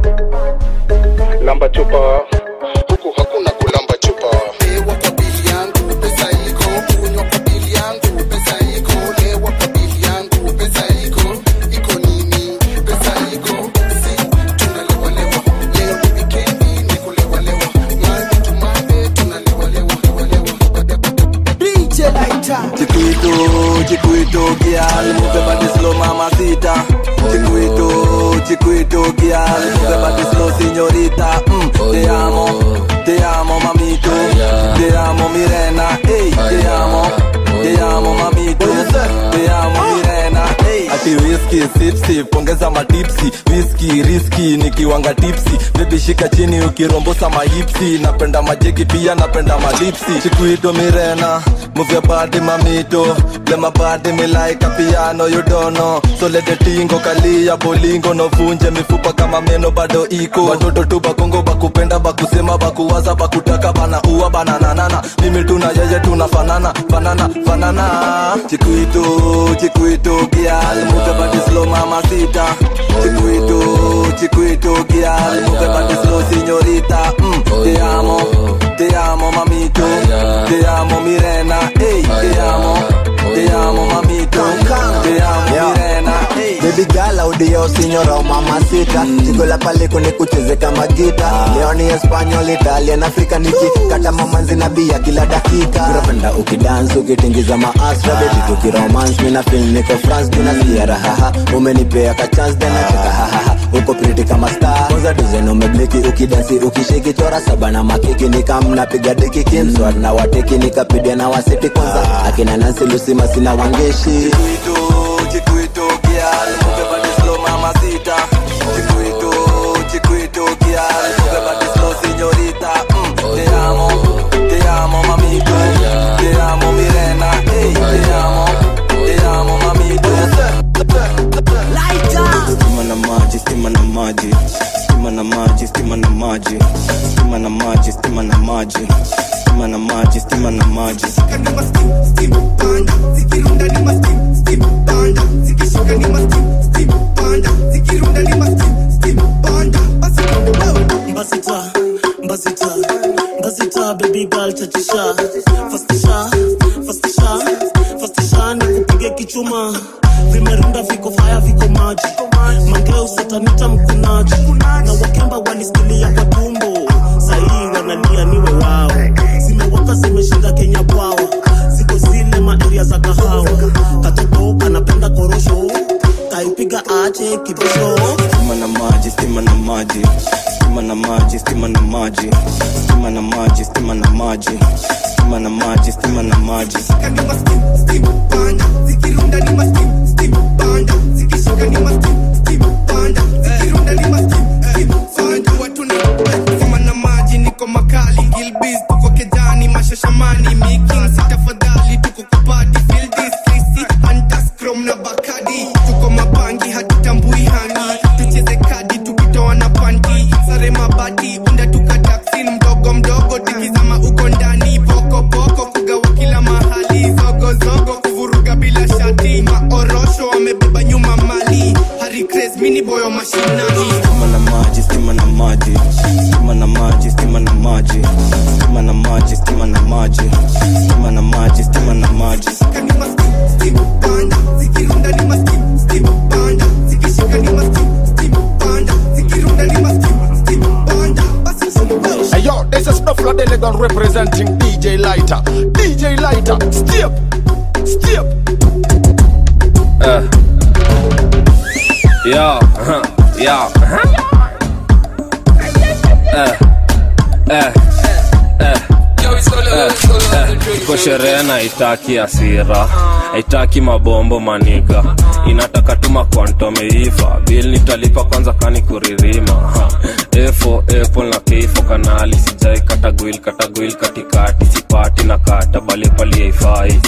lamba chupa huku hakuna kulamba chupa lewa kwa bili yangu pesa iko kunywa kwa bili yangu pesa iko lewa kwa bili yangu pesa iko iko nini pesa iko si tunalewa lewa leo ni wikendi ni kulewa lewa mali tumambe tunalewa lewa lewa DJ Lighter Chiquito, chiquito, girl Move body slow, mamacita Chiquito, chiquito, girl Move body slow, signorita mm, Te amo, te amo, mamito Te amo, Mirena Ey, te amo, te amo, mamito Te amo, Mirena Ey Ati whisky, sip, sip, ongeza matipsi Whisky, risky, nikiwanga tipsi Baby shika chini ukirombosa mahipsi Napenda majeki pia napenda malipsi Chiquito, Mirena Move your body, mamito Play my body, me like a piano, you don't know So let the tingo kalia bolingo No vunje mifupa kama meno bado iko Watoto tu bakongo bakupenda bakusema bakuwaza bakutaka bana uwa bananana Mimi tuna yeye tunafanana fanana fanana Chiquito, chiquito, girl Move your body slow, mamacita Chiquito, chiquito, girl Move your body slow, signorita mm, Te amo, te amo, mamito Te amo, Mirena Ey, te amo, te amo, mamito Te amo, Mirena Ey Baby girl audio signora o mamacita Chico la paleko ni kucheze kama gita Leo ni Espanyol, Italian, Afrika niki Kata mamanzi na bia kila dakika Unapenda ukidance ukitingiza maasra Baby tukiromance mina feel niko France Tunasikia rahaha umenipea ka chance then nacheka hahaha Uko pretty kama star Kwanza design umebliki ukidansi ukishiki Chora saba na makiki nikamna piga deki Kimswat na wateki nikapidia na wasiti Kwanza akina Nancy Lucy masina wangeshi Chiquito, girl, move your body slow, mamacita. Chiquito, chiquito, girl, move your body slow, signorita. Mm, te amo, te amo, mamito. Te amo, Mirena. Ey, te amo, te amo, mamito. stima na maji stima na maji stima na maji stima na maji stima na maji stima na maji stima na maji stima na maji Mbasita, mbasita, mbasita, baby girl chachisha fastisha, fastisha, fastisha ni kupige kichuma vimerunda viko faya viko maji mangeo satanita mkunaji na wakemba wanisikilia kwa tumbo sahii wanalia niwe wao zimewaka zimeshinda kenya bwawa ziko zile maeria za kahawa katoto kanapenda korosho kaipiga ache kibosho stima na maji stima na maji stima na maji stima na maji stima na maji stima na maji stima na maji stima na maji Kama na maji niko makali Gilbiz tuko kejani mashashamani Making si tafadhali tuko kupati Feel this Chrissy Antas Chrome na Bakadi Tuko mabangi hatutambui hani Tucheze kadi tukitoa na panti Sare mabati unda tuka taksi mdogo mdogo tikizama uko ndani Poko poko kugawa kila mahali Zogo zogo kuvuruga bila shati Maorosho wamebeba nyuma mali Harry Craze mini boyo mashinani stima na maji stima na maji stima na maji stima na maji stima na maji stima na maji stima na maji stima na maji Hey yo, this is Snuffler Delegon representing DJ Lighter. DJ Lighter, step, step. Uh. Yo, huh, yo, huh. Uh, uh, uh, uh, uh. tuko sherehe na itaki asira haitaki mabombo maniga inataka tuma kwantomeiva bil nitalipa kwanza kani kuririma Ha. efo apple na keifo kanali sijai katagwil katagwil katikati sipati na kata bali pali haifai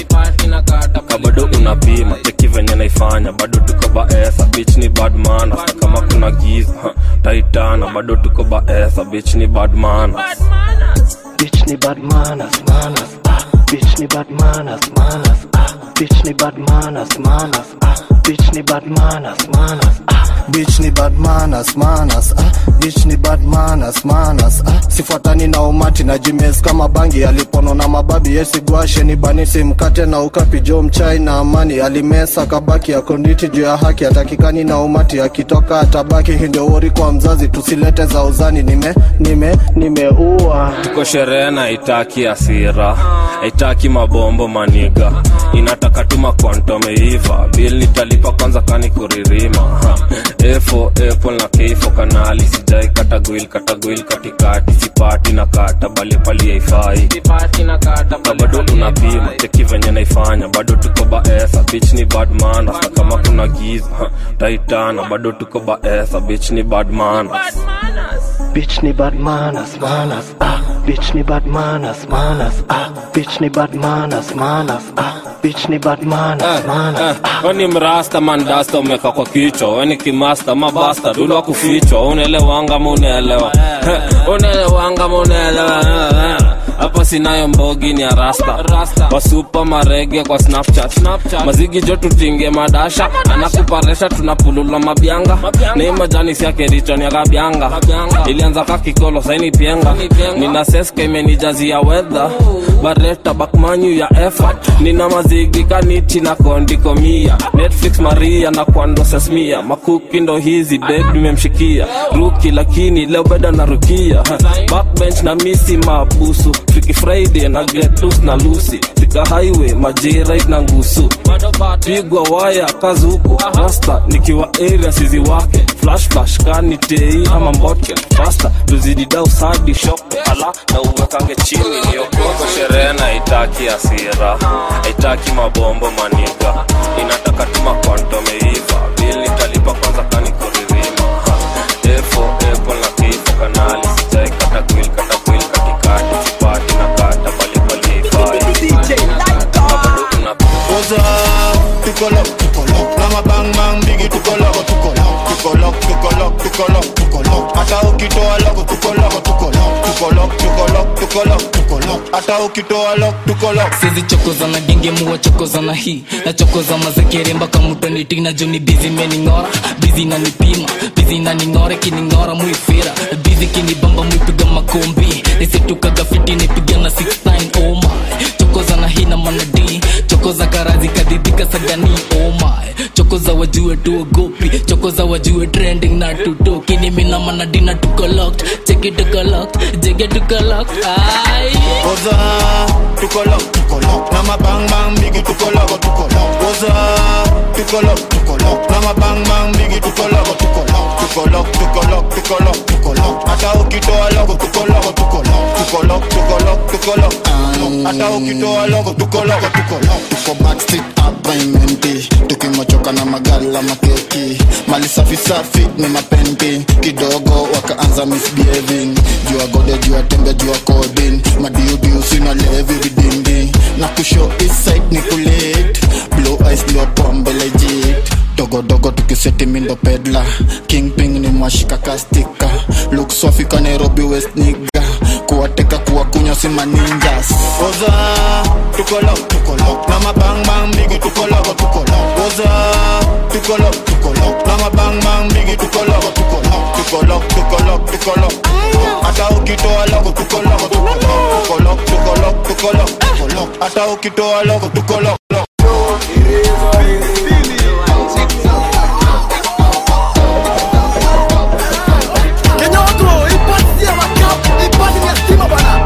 ka bado unapima cheki venye naifanya bado tuko baesa bich ni badmana kama kuna giza ha, taitana bado tuko baesa bich ni badmana Bitch ni bad manners, manners, ah. Bitch ni bad manners, manners, ah. Bitch ni bad manners, manners, ah. Bitch ni bad manners, manners, ah. Bitch ni bad manners, manners, ah. Bitch ni bad manners, manners, ah. Sifuatani na umati na jimes kama bangi alipono na mababi yesigwashe ni banisi mkate na ukapi jo mchai na amani alimesa kabaki ya konditi juu ya haki atakikani na umati akitoka atabaki hii ndio wori kwa mzazi tusilete za uzani nime nime nimeua tuko sherehe na itaki asira haitaki mabombo maniga inataka tuma kwantomeiva bil nitalipa kwanza kani kuririma Ha. efo apple na keifo kanali sijai katagwil katagwil katikati sipati na kata bali pali haifai na bado unapima cheki venye naifanya bado tuko baesa bich ni badmana na kama kuna giza ha, taitana bado tuko baesa bich ni badmana Bitch ni bad manners, manners, ah. Bitch ni bad manners, manners, ah. Bitch ni bad manners, manners, ah. Bitch ni bad manners, manners. weni mrasta mandasta umeka kwa kichwa weni kimasta mabasta dulwa kufichwa unaelewanga munaelewa unaelewanga munaelewa hapa sinayo mbogi ni arasta wasupa marege kwa snapchat mazigi jo tutinge madasha anakuparesha tunapulula mabyanga ni majani siake richo ya kabyanga ilianza kakikolo saini pienga nina seska imenijazia wedha bareta bakmanyu ya effort nina mazigi kaniti na kondikomia netflix maria na kwando sesmia makuki ndo hizi beb nimemshikia ruki lakini leo beda na rukia backbench na misi mabusu fiki friday na get loose na lusi fika highway majirait na ngusu pigwa waya kazuku rasta nikiwa area sizi wake flash flash kani tei ama mbotke fasta tuzididau sadi shope ala na uwekange chini niokoko sherehe na itaki asira haitaki mabombo maniga inataka tuma kwantomeiva bil nitalipa kwanza kani kuririma Ha. efo apple na kifo kanali sijai katagwil katagwil katikati sipati na kata balibali haifai Oza, tukolok, tukolok Na mabang bang bigi tukolok, tukolok Tukolok, tukolok, tukolok, tukolok Hata ukitoa loko tukolok, tukolok Tukolok, tukolok, tukolok, tukolok Hata ukitoa lok, tukolok sizi chokoza na genge muwa chokoza na hii na chokoza mazekere mpaka mutanitina juni bizi mening'ora bizi nanipima bizi naning'ora kining'ora muifira bizi kinibamba muipiga makombi nisitukaga fiti nipiga na 69 oh my chokoza na hii na manadi chokoza karazi kadhidhika sagani oh my chokoza wajue tuogopi chokoza wajue trending na tutoki nimina manadi na tuko locked cheki tuko locked jege tuko locked ai Oza, tukolok, tukolok Na mabang bang bigi tukolok, tukolok Oza, tukolok, tukolok Na mabang bang bigi tukolok, tukolok Tukolok, tukolok, tukolok, tukolok Hata ukitoa loko tukolok, tukolok Tukolok, tukolok, tukolok Hata ukitoa loko tukolok, tukolok tuko backstreet hapa imenti tukimochoka na magala makeki mali safi safi ni mapenti kidogo wakaanza misbehaving jua gode jua tembe jua kodin madiudiu sina levi vidindi na kusho iside ni kulit blue eyes ndio pombe legit dogodogo tukiseti mindo pedla kingping ni mwashika kastika look swafi ka nairobi west niga kuwateka kuwakunywa si maninjas Oza, tukolok, tukolok Na mabang bang bigi tukolok, tukolok Oza, tukolok, tukolok Na mabang bang bigi tukolok, tukolok Tukolok, tukolok, tukolok Hata ukitoa loko tukolok, tukolok Tukolok, tukolok, tukolok, tukolok Hata ukitoa loko tukolok Kenyotro, ipati ya makap, ipati ya stima bana.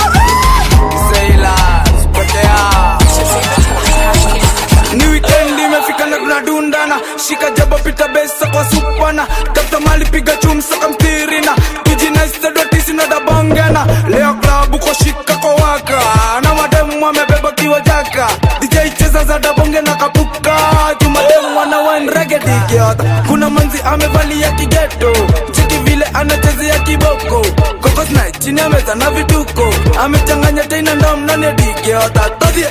ni wikendi imefika na tunadundana shika jaba pita besa kwa supana tafuta mali piga chumsa kamtirina tujinaistadotisina dabangana leo klabu kwa shika kwa waka na mademu amebeba bonge na kapuka jumademu wana wanregedigiota kuna manzi amevalia kigeto cheki vile anachezea kiboko kokosna chini ameza na vituko amechanganya teina ndom nane digiota todhie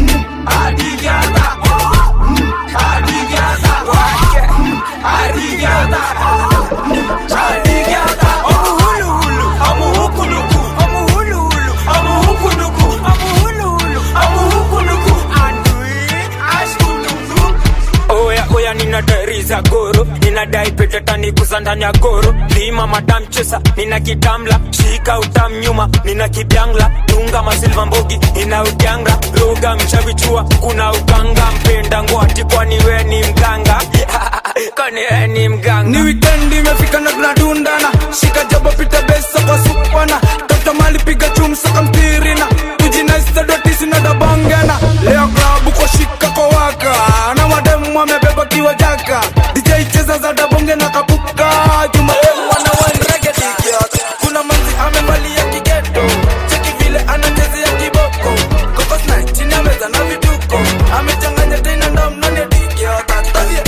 oya oya ninadari za goro ninadai petetani kuza ndani ya goro lima madam chesa nina kitamla shika utam nyuma nina kibyangla dunga masilva mbogi ina udyanga roga mchavichua kuna uganga mpenda ngwati kwani we ni mganga kwani we ni mganga ni wikendi imefika na tunadundana shika jabo pita besa kwa supana tafuta mali piga chumsaka mtirina tujinaisadotisi na dabangana leo klabu kwa shika kwa waka na mademu amebeba kiwa jaka dj cheza za dabonge na kapuka jumademu wana wanregedikiota kuna manzi amevalia kigeto cheki vile anachezea kiboko kokosna chini ameza na vituko amechanganya tena ndom nane dikiota tadhie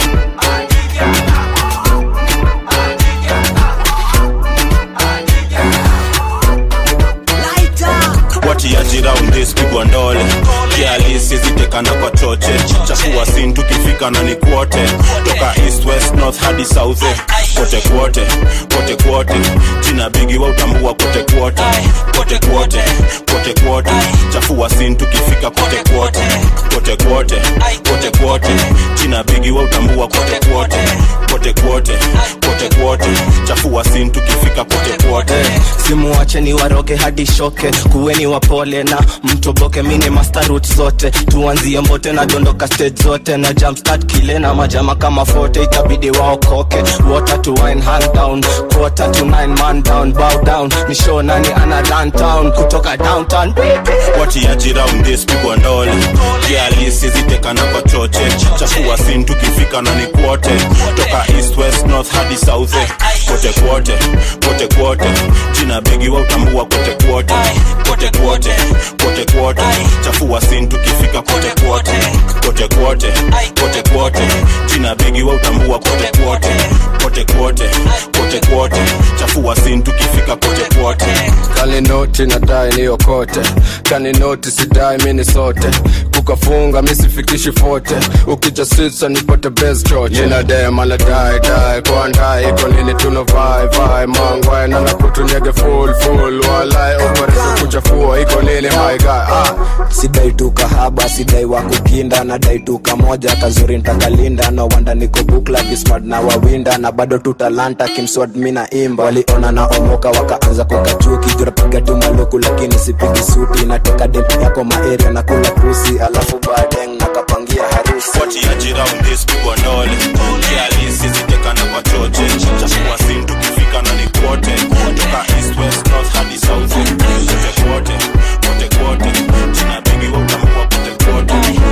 watiaji round this pigwa ndole kialisi zitekana kwa choche chafua sin tukifika na ni kwote toka east west north hadi south eh. kote kwote kote kwote jina bigi wa utambua kote kwote kote kwote kote kwote chafua sin tukifika kote kwote kote kwote kote kwote jina bigi wa utambua kote kwote kote kwote kote kwote chafua sin tukifika kote kwote simuwache ni waroge hadi shoke kuweni wapole na mtoboke mini mastarut zote tuanzie mbote na dondoka stage zote na jumpstart kile na majama kama fote itabidi waokoke water to wine hand down quarter to nine man down bow down ni show nani ana run town kutoka downtown watiaji round this pigwa ndole kialisi zitekana kwa choche chafua sin tukifika na ni kwote toka east west north hadi south eh. kote kwote kote kwote jina bigi wa utambua kote kwote kote kwote kote kwote chafua sin tukifika kote kwote kote kwote kote kwote jina bigi wa utambua kote kwote kote kwote kote kwote chafua sin tukifika kote kwote kaninoti nadai niokote kaninoti sidai mini sote kukafunga misifikishi fote ukija sitsa nipate best choche inadema nadai dai kwandai iko nini tunovai vai mangwai nanakutunyege full full walai operesa kuchafua iko nini my guy ah. sidai tu kahaba sidai wa kukinda nadai tu kamoja kazuri ntakalinda no wanda niko bukla bismart na wawinda na bado tu talanta kimswad mina imba waliona na omoka wakaanza kukachuki jurapiga tu maluku lakini sipigi suti nateka dem yako maeria na kula pusi alafu badeng nakapangia harusi watiaji round this pigwa ndole kialisi zitekana kwa choche chafua sin tukifika na ni kwote toka east west north hadi south kote kwote kote kwote jina bigi wa utambua kote kwote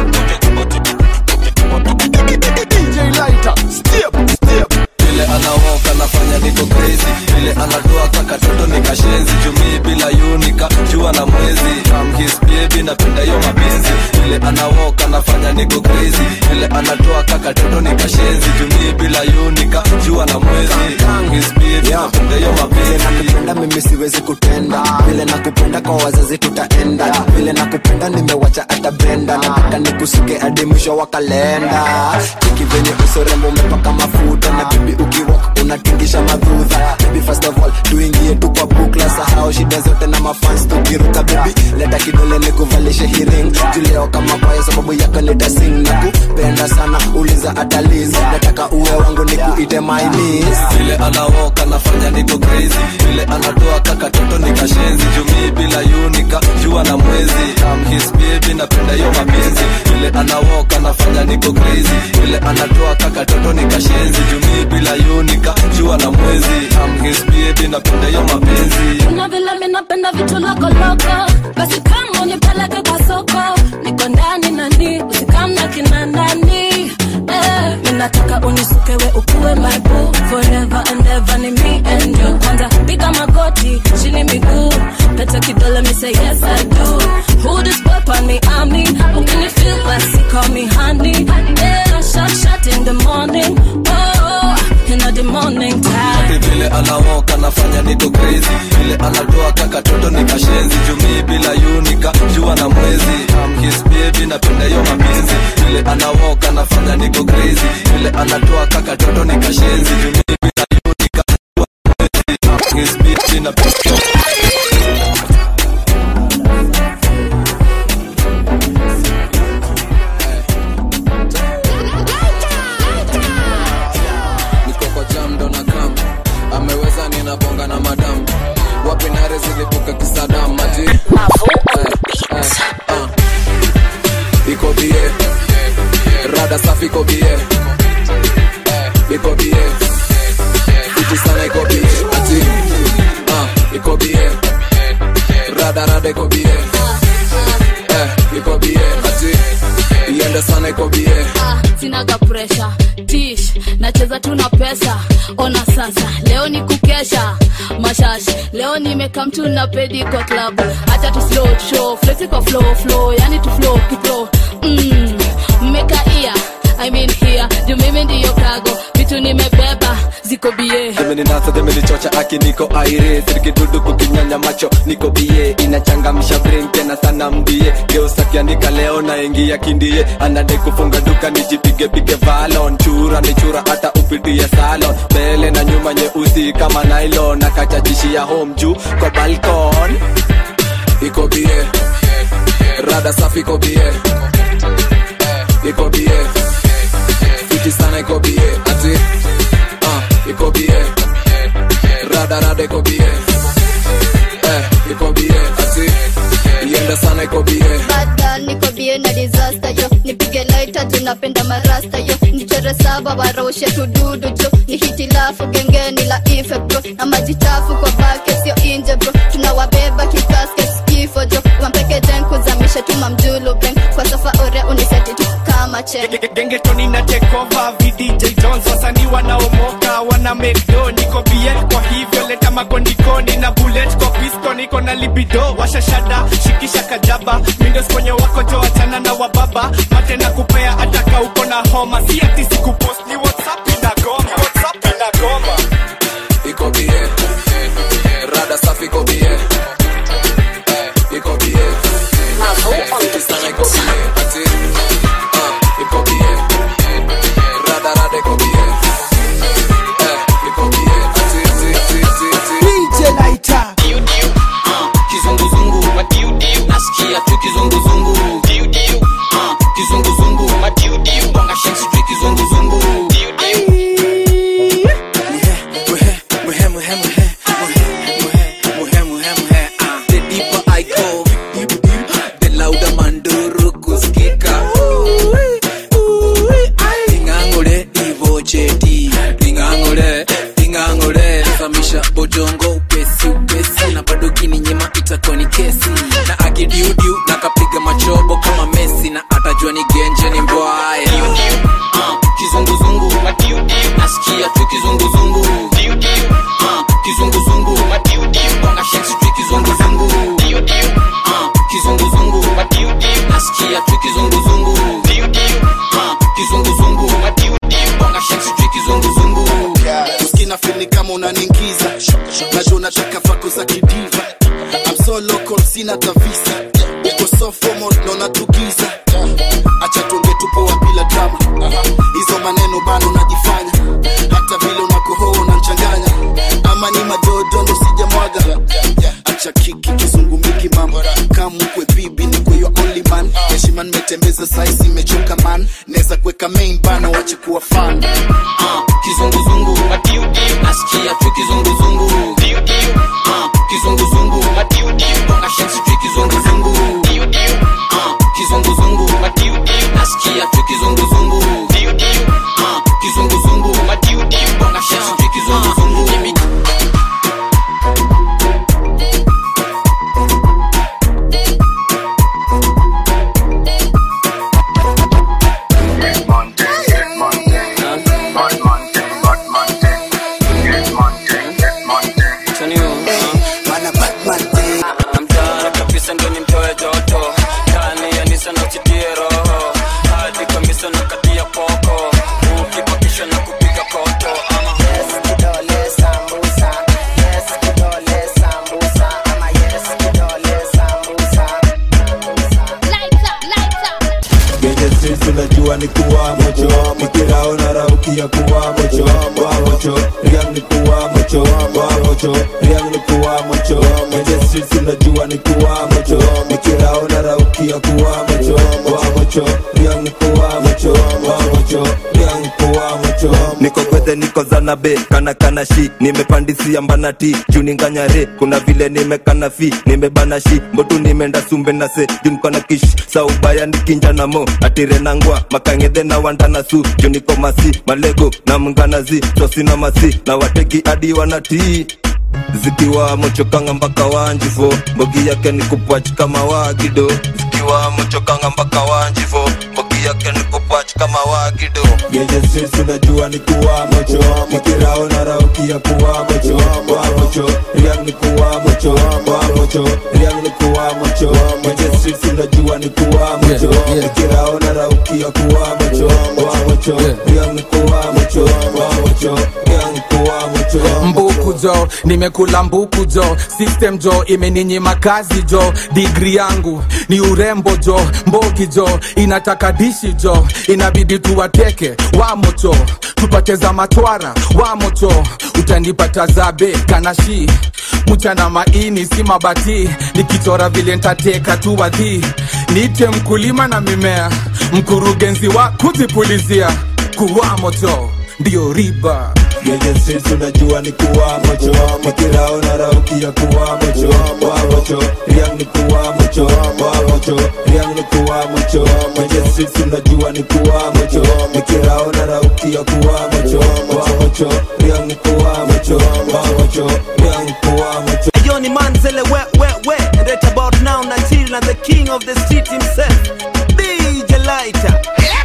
DJ Lighter, step, step. vile anawoka nafanya niko crazy vile anatoa kakatoto ni kashenzi jumii bila yunika jua na mwezi I'm his baby napenda hiyo mapenzi vile anawoka nafanya niko crazy vile anatoa kakatoto ni kashenzi jumii bila yunika jua na mwezi I'm his baby napenda hiyo mapenzi nakupenda mimi siwezi kutenda vile nakupenda kwa wazazi tutaenda vile nakupenda nimewacha hata brenda nataka nikusuke hadi mwisho wa kalenda cheki venye usorembo umepaka mafuta na bibi ukiwak unatingisha madhudha baby first of all tuingie tu kwa bukla sahau shida zote na mafans tukiruka baby leta kidole nikuvalishe hiring juleo kama kwayo sababu yako nitasing na kupenda sana uliza ataliz nataka uwe wangu nikuite my miss vile anawoka nafanya niko crazy vile anatoa kakatoto ni kashenzi jumii bila yunika jua na mwezi I'm his baby napenda hiyo mapenzi vile anawoka nafanya niko crazy vile anatoa kakatoto ni kashenzi jumii bila yunika jua na mwezi I'm his baby napenda hiyo mapenzi Kuna vile mimi napenda vitu loko loko, basi kama unipeleke kwa soko, niko ndani nani, usikamna kina nani. Eh, mimi nataka unisukewe ukuwe my boo, forever and ever ni me and you. Kwanza piga magoti, chini miguu, pete kidole me say yes I do. Who this boy on me, I mean, ukini feel basi call me honey. mi napenda yo mapenzi vile anawoka nafanya niko crazy vile anatoa kaka toto ni kashenzi Juu mimi na yo ni kama mwezi. His bitch inapenda niko kwa jam ndo na kam ameweza ninabonga na madam wapi nare zilipuka kisadam mati Eh, eh, ah. iko bie rada safi iko bie Eh, iko bie fiti sana iko bie ati ah, iko bie rada rada iko bie Eh, iko bie ati iende sana iko bie Ah, sinaga presha tish nacheza tu na pesa ona sasa leo ni kukesha mashash leo nimeka mtu na pedi kwa club hata tu slow show flexi kwa flow flow yani tu flow kiflow mm, mmekaia I mean here juu mimi ndiyo kago vitu nimebeba ziko bie zimeninasa zimenichocha aki niko aire sirikidudu kukinyanya macho niko bie inachangamsha brain tena sana mbie geusakianika leo naingia kindie anade kufunga duka nijipigepige valon chura ni chura hata upitie salon mbele na nyuma nyeusi kama nylon nakachachishia home juu kwa balkon iko bie rada safi iko bie iko bie fiti sana iko bie ati uh, iko bie rada rada iko bie eh, iko bie ati ienda sana iko bie Bad girl, niko bie na disaster yo nipige laita tunapenda marasta yo nichore saba waroshe tududu jo ni hitilafu gengeni la ife bro na maji chafu kwa bake sio inje bro tunawabeba kikaske kifo jo wampeke jen kuzamisha tuma mjulu beng kwa sofa ore uniseti tu kama chen gengetoni na tekova vdj jones wasanii wanaomoka wana mekdo niko bie kwa hivyo leta makondikoni na bullet kwa pisto niko na libido washashada shikisha kajaba mindos kwenye wako jo wachana na wababa mate na kupea ataka uko na homa si ati sikupost ni whatsapp inagoma whatsapp inagoma iko bie rada safi iko bie Eh, iko bie fiti sana iko bie ati uh, iko bie rada rada iko bie Eh, iko bie ati ati ati ati ati DJ Lighter. kizunguzungu madiudiu nasikia tu kizunguzungu diudiu uh, kizunguzungu madiudiu bonga shensi tu kizunguzungu muhe muhe muhe muhe muhe muhe ah the deeper I go the louder manduru kusikika ingangule ivocheti ingangule ingangule samisha bojongo upesi upesi na bado kininyima itakuwa ni kesi na akidiudiu na kapiga machobo kama mesi na atajua ni genje ni mbwaya uh, kizunguzungu madiudiu nasikia tu kizunguzungu diudiu uh, kizunguzungu madiudiu bonga shensi tu kizunguzungu diudiu uh, kizunguzungu madiudiu nasikia tu kizunguzungu diudiu uh, kizunguzungu madiudiu bonga shensi tu kizunguzungu uskina fili kama unaningiza najua unataka vako za kidiva I'm so local sina tavisa uko so formal naona tugiza acha tuonge tupoa bila drama hizo maneno bana unajifanya hata vile unakohoa unanchanganya ama ni madodo ndo sijamwaga acha kiki kizungumiki mama kamkwe bibi ni kwa your only man heshima nimetembeza saisi imechoka man naweza kuweka main bana wache kuwa fan uh, kizunguzungu madiudiu nasikia tu kizunguzungu diudiu uh, kizunguzungu madiudiu bonga shensi tu kizunguzungu diudiu uh, kizunguzungu madiudiu nasikia tu kizunguzungu diudiu uh, kizunguzungu madiudiu bonga shensi tu kizunguzungu Monday, streets unajua ni kuwa mocho nikirao na raukia kuwa mocho wa mocho riang ni kuwa mocho wa mocho riang ni kuwa mocho kwenye streets unajua ni kuwa mocho nikirao na raukia kuwa mocho wa mocho riang ni kuwa mocho wa mocho riang ni kuwa mocho niko kwete niko zanabe kana kana shi nimepandisia mbanati juu ninganyare kuna vile nimekana fi nimebana shi mbotu nimeenda sumbe na se juu niko na kish saubaya nikinja na mo atire nangwa makangedhe na wandana su juu niko masi malego na mnganazi sosina masi na wateki hadi wanatii zikiwa mochokanga mpaka wanjifo mbogi yake ni kupwach kama wagido zikiwa mochokanga mpaka wanjifo mbogi yake ni kupwach kama wagido Genje streets unajua ni kuwa mocho Nikirao na raukia kuwa mocho Wa mocho, riang ni kuwa mocho Wa mocho, riang ni kuwa mocho Genje streets unajua ni kuwa mocho Nikirao na raukia kuwa mocho Wa mocho, riang ni kuwa mocho Wa mocho, riang ni kuwa mocho mbuku jo nimekula mbuku jo system jo imeninyima kazi jo digri yangu ni urembo jo mboki jo inataka dishi jo inabidi tuwateke wamocho tupate za matwara wamocho utanipata zabe kanashi mchana maini si mabati nikichora vile ntateka tu wadhi niite mkulima na mimea mkurugenzi wa kuzipulizia kuwa moto ndiyo riba Genje streets unajua ni kuwa mocho Nikirao na raukia kuwa mocho Wa mocho, riang ni kuwa mocho Wa mocho, riang ni kuwa mocho Genje streets unajua ni kuwa mocho Nikirao na raukia kuwa mocho Wa mocho, riang ni kuwa mocho Wa mocho, riang ni kuwa mocho Yo ni Manzele we we we and right about now Nigeria and the king of the street himself DJ Lighter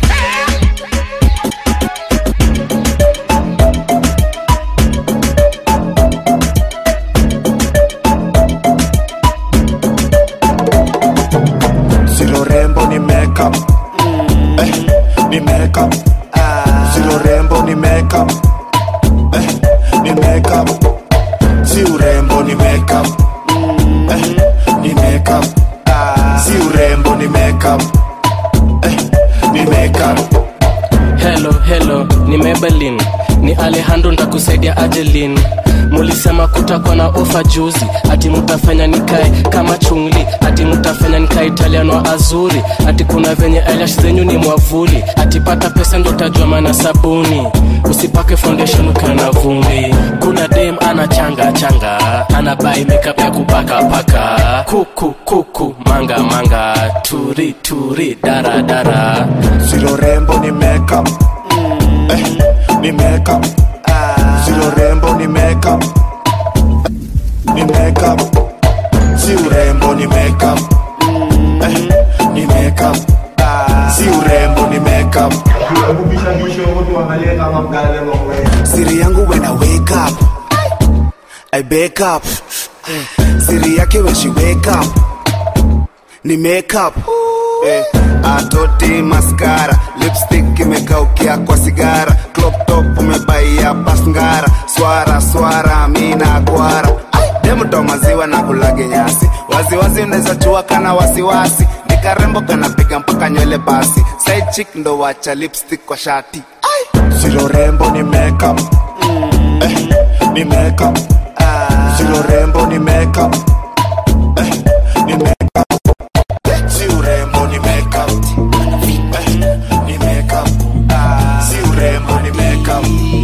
Silo rembo ni makeup eh, ni makeup Silo rembo ni makeup eh, ni makeup Si urembo ni makeup eh, ni makeup Si urembo ni makeup eh, ni makeup helo helo ni mebelin ni alejandro ndakusaidia ajelin mulisema kutakuwa na ofa juzi ati mutafanya nikae kama chungli ati mutafanya nikae italiano wa azuri ati kuna venye eyelash zenyu ni mwavuli ati pata pesa ndo utajua maana sabuni usipake foundation ukiwa na vumbi kuna dem ana changa changa ana bai makeup ya kupaka paka kuku kuku manga manga turi turi dara dara Silo rembo ni makeup eh, ni makeup Silo rembo ni makeup ni makeup Si urembo ni makeup eh, ni makeup Si urembo ni makeup siri yangu when I wake up I wake up siri yake when she wake up ni makeup eh, atoti maskara lipstick imekaukia kwa sigara crop top umebaia pasngara swara swara mina kwara demuto maziwa na kulage nyasi waziwazi unaweza chua kana wasiwasi nikarembo kanapiga mpaka nywele basi side chick ndo wacha lipstick kwa shati Silo rembo ni makeup eh, ni makeup Silo rembo ni makeup eh, ni makeup Si urembo ni makeup eh, ni makeup Si urembo ni makeup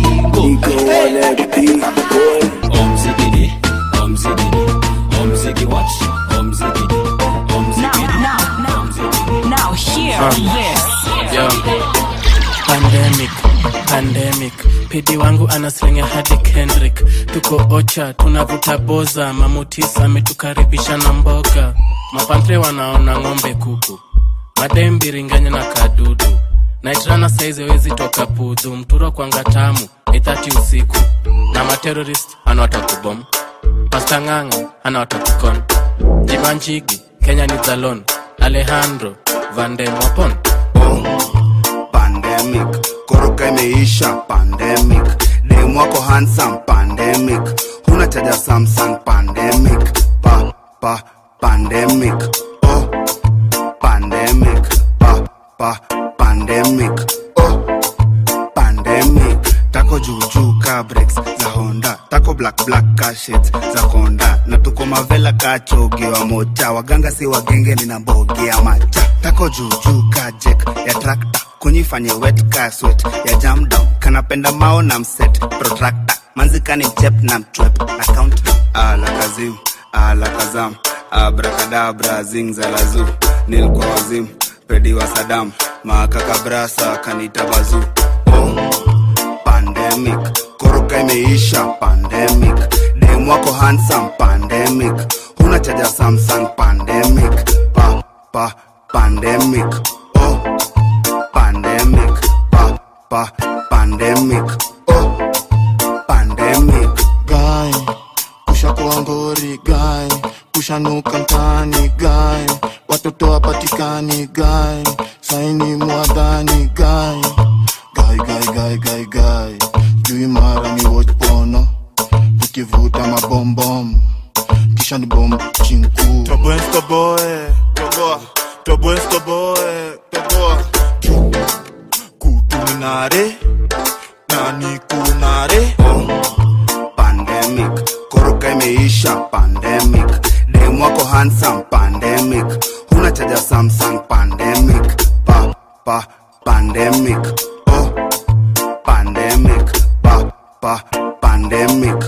Omzigidi, omzigidi, omzigi what? Omzigidi, omzigidi, Now hear Um, this. Yo. Pandemic, pandemic pidi wangu anaslenga hadi kendrick tuko ocha tunavuta boza mamutisa ametukaribisha na mboga mapantre wanaona ng'ombe kuku madembiringanya na kadudu naitrana saizi wezi toka pudhu mturo kwanga tamu ithati usiku na materorist anawatakubom pasta ng'ang'a anawatakukon jibanjigi kenya ni zalon alejandro vandemwapon pandemic koroka imeisha pandemic dem wako handsome pandemic huna chaja samsung pandemic pa pa pandemic oh pandemic pa pa pandemic pandemic oh pandemic tako juujuu ka breaks za honda tako black black ka shades za konda na tuko mavela ka chogi wa mocha waganga si wagenge nina mbogi ya macha tako juujuu ka jek ya trakta kunyifanye wet ka sweat ya jam down kanapenda mao na mset protractor manzikani mchep na mchwep na countdown ala kazim ala kazam abrakadabra zingzalazu nilikuwa wazim pedi wa sadam makakabrasa kanita bazu pandemic koroka imeisha pandemic dem wako handsome pandemic huna chaja samsung pandemic pa pa pandemic oh pandemic pa pa pandemic oh pandemic guy kushakuwa ngori guy kushanuka mtaani guy watoto wapatikani guy saini mwadhani guy guy guy guy guy guy juu mara ni watch pono nikivuta mabombom kisha ni bom chinku toboe toboe toboa toboe toboe toboa kutunare nani kunare pandemic koroka imeisha pandemic dem wako handsome pandemic huna chaja samsung pandemic pa pa pandemic oh pandemic pa pa pandemic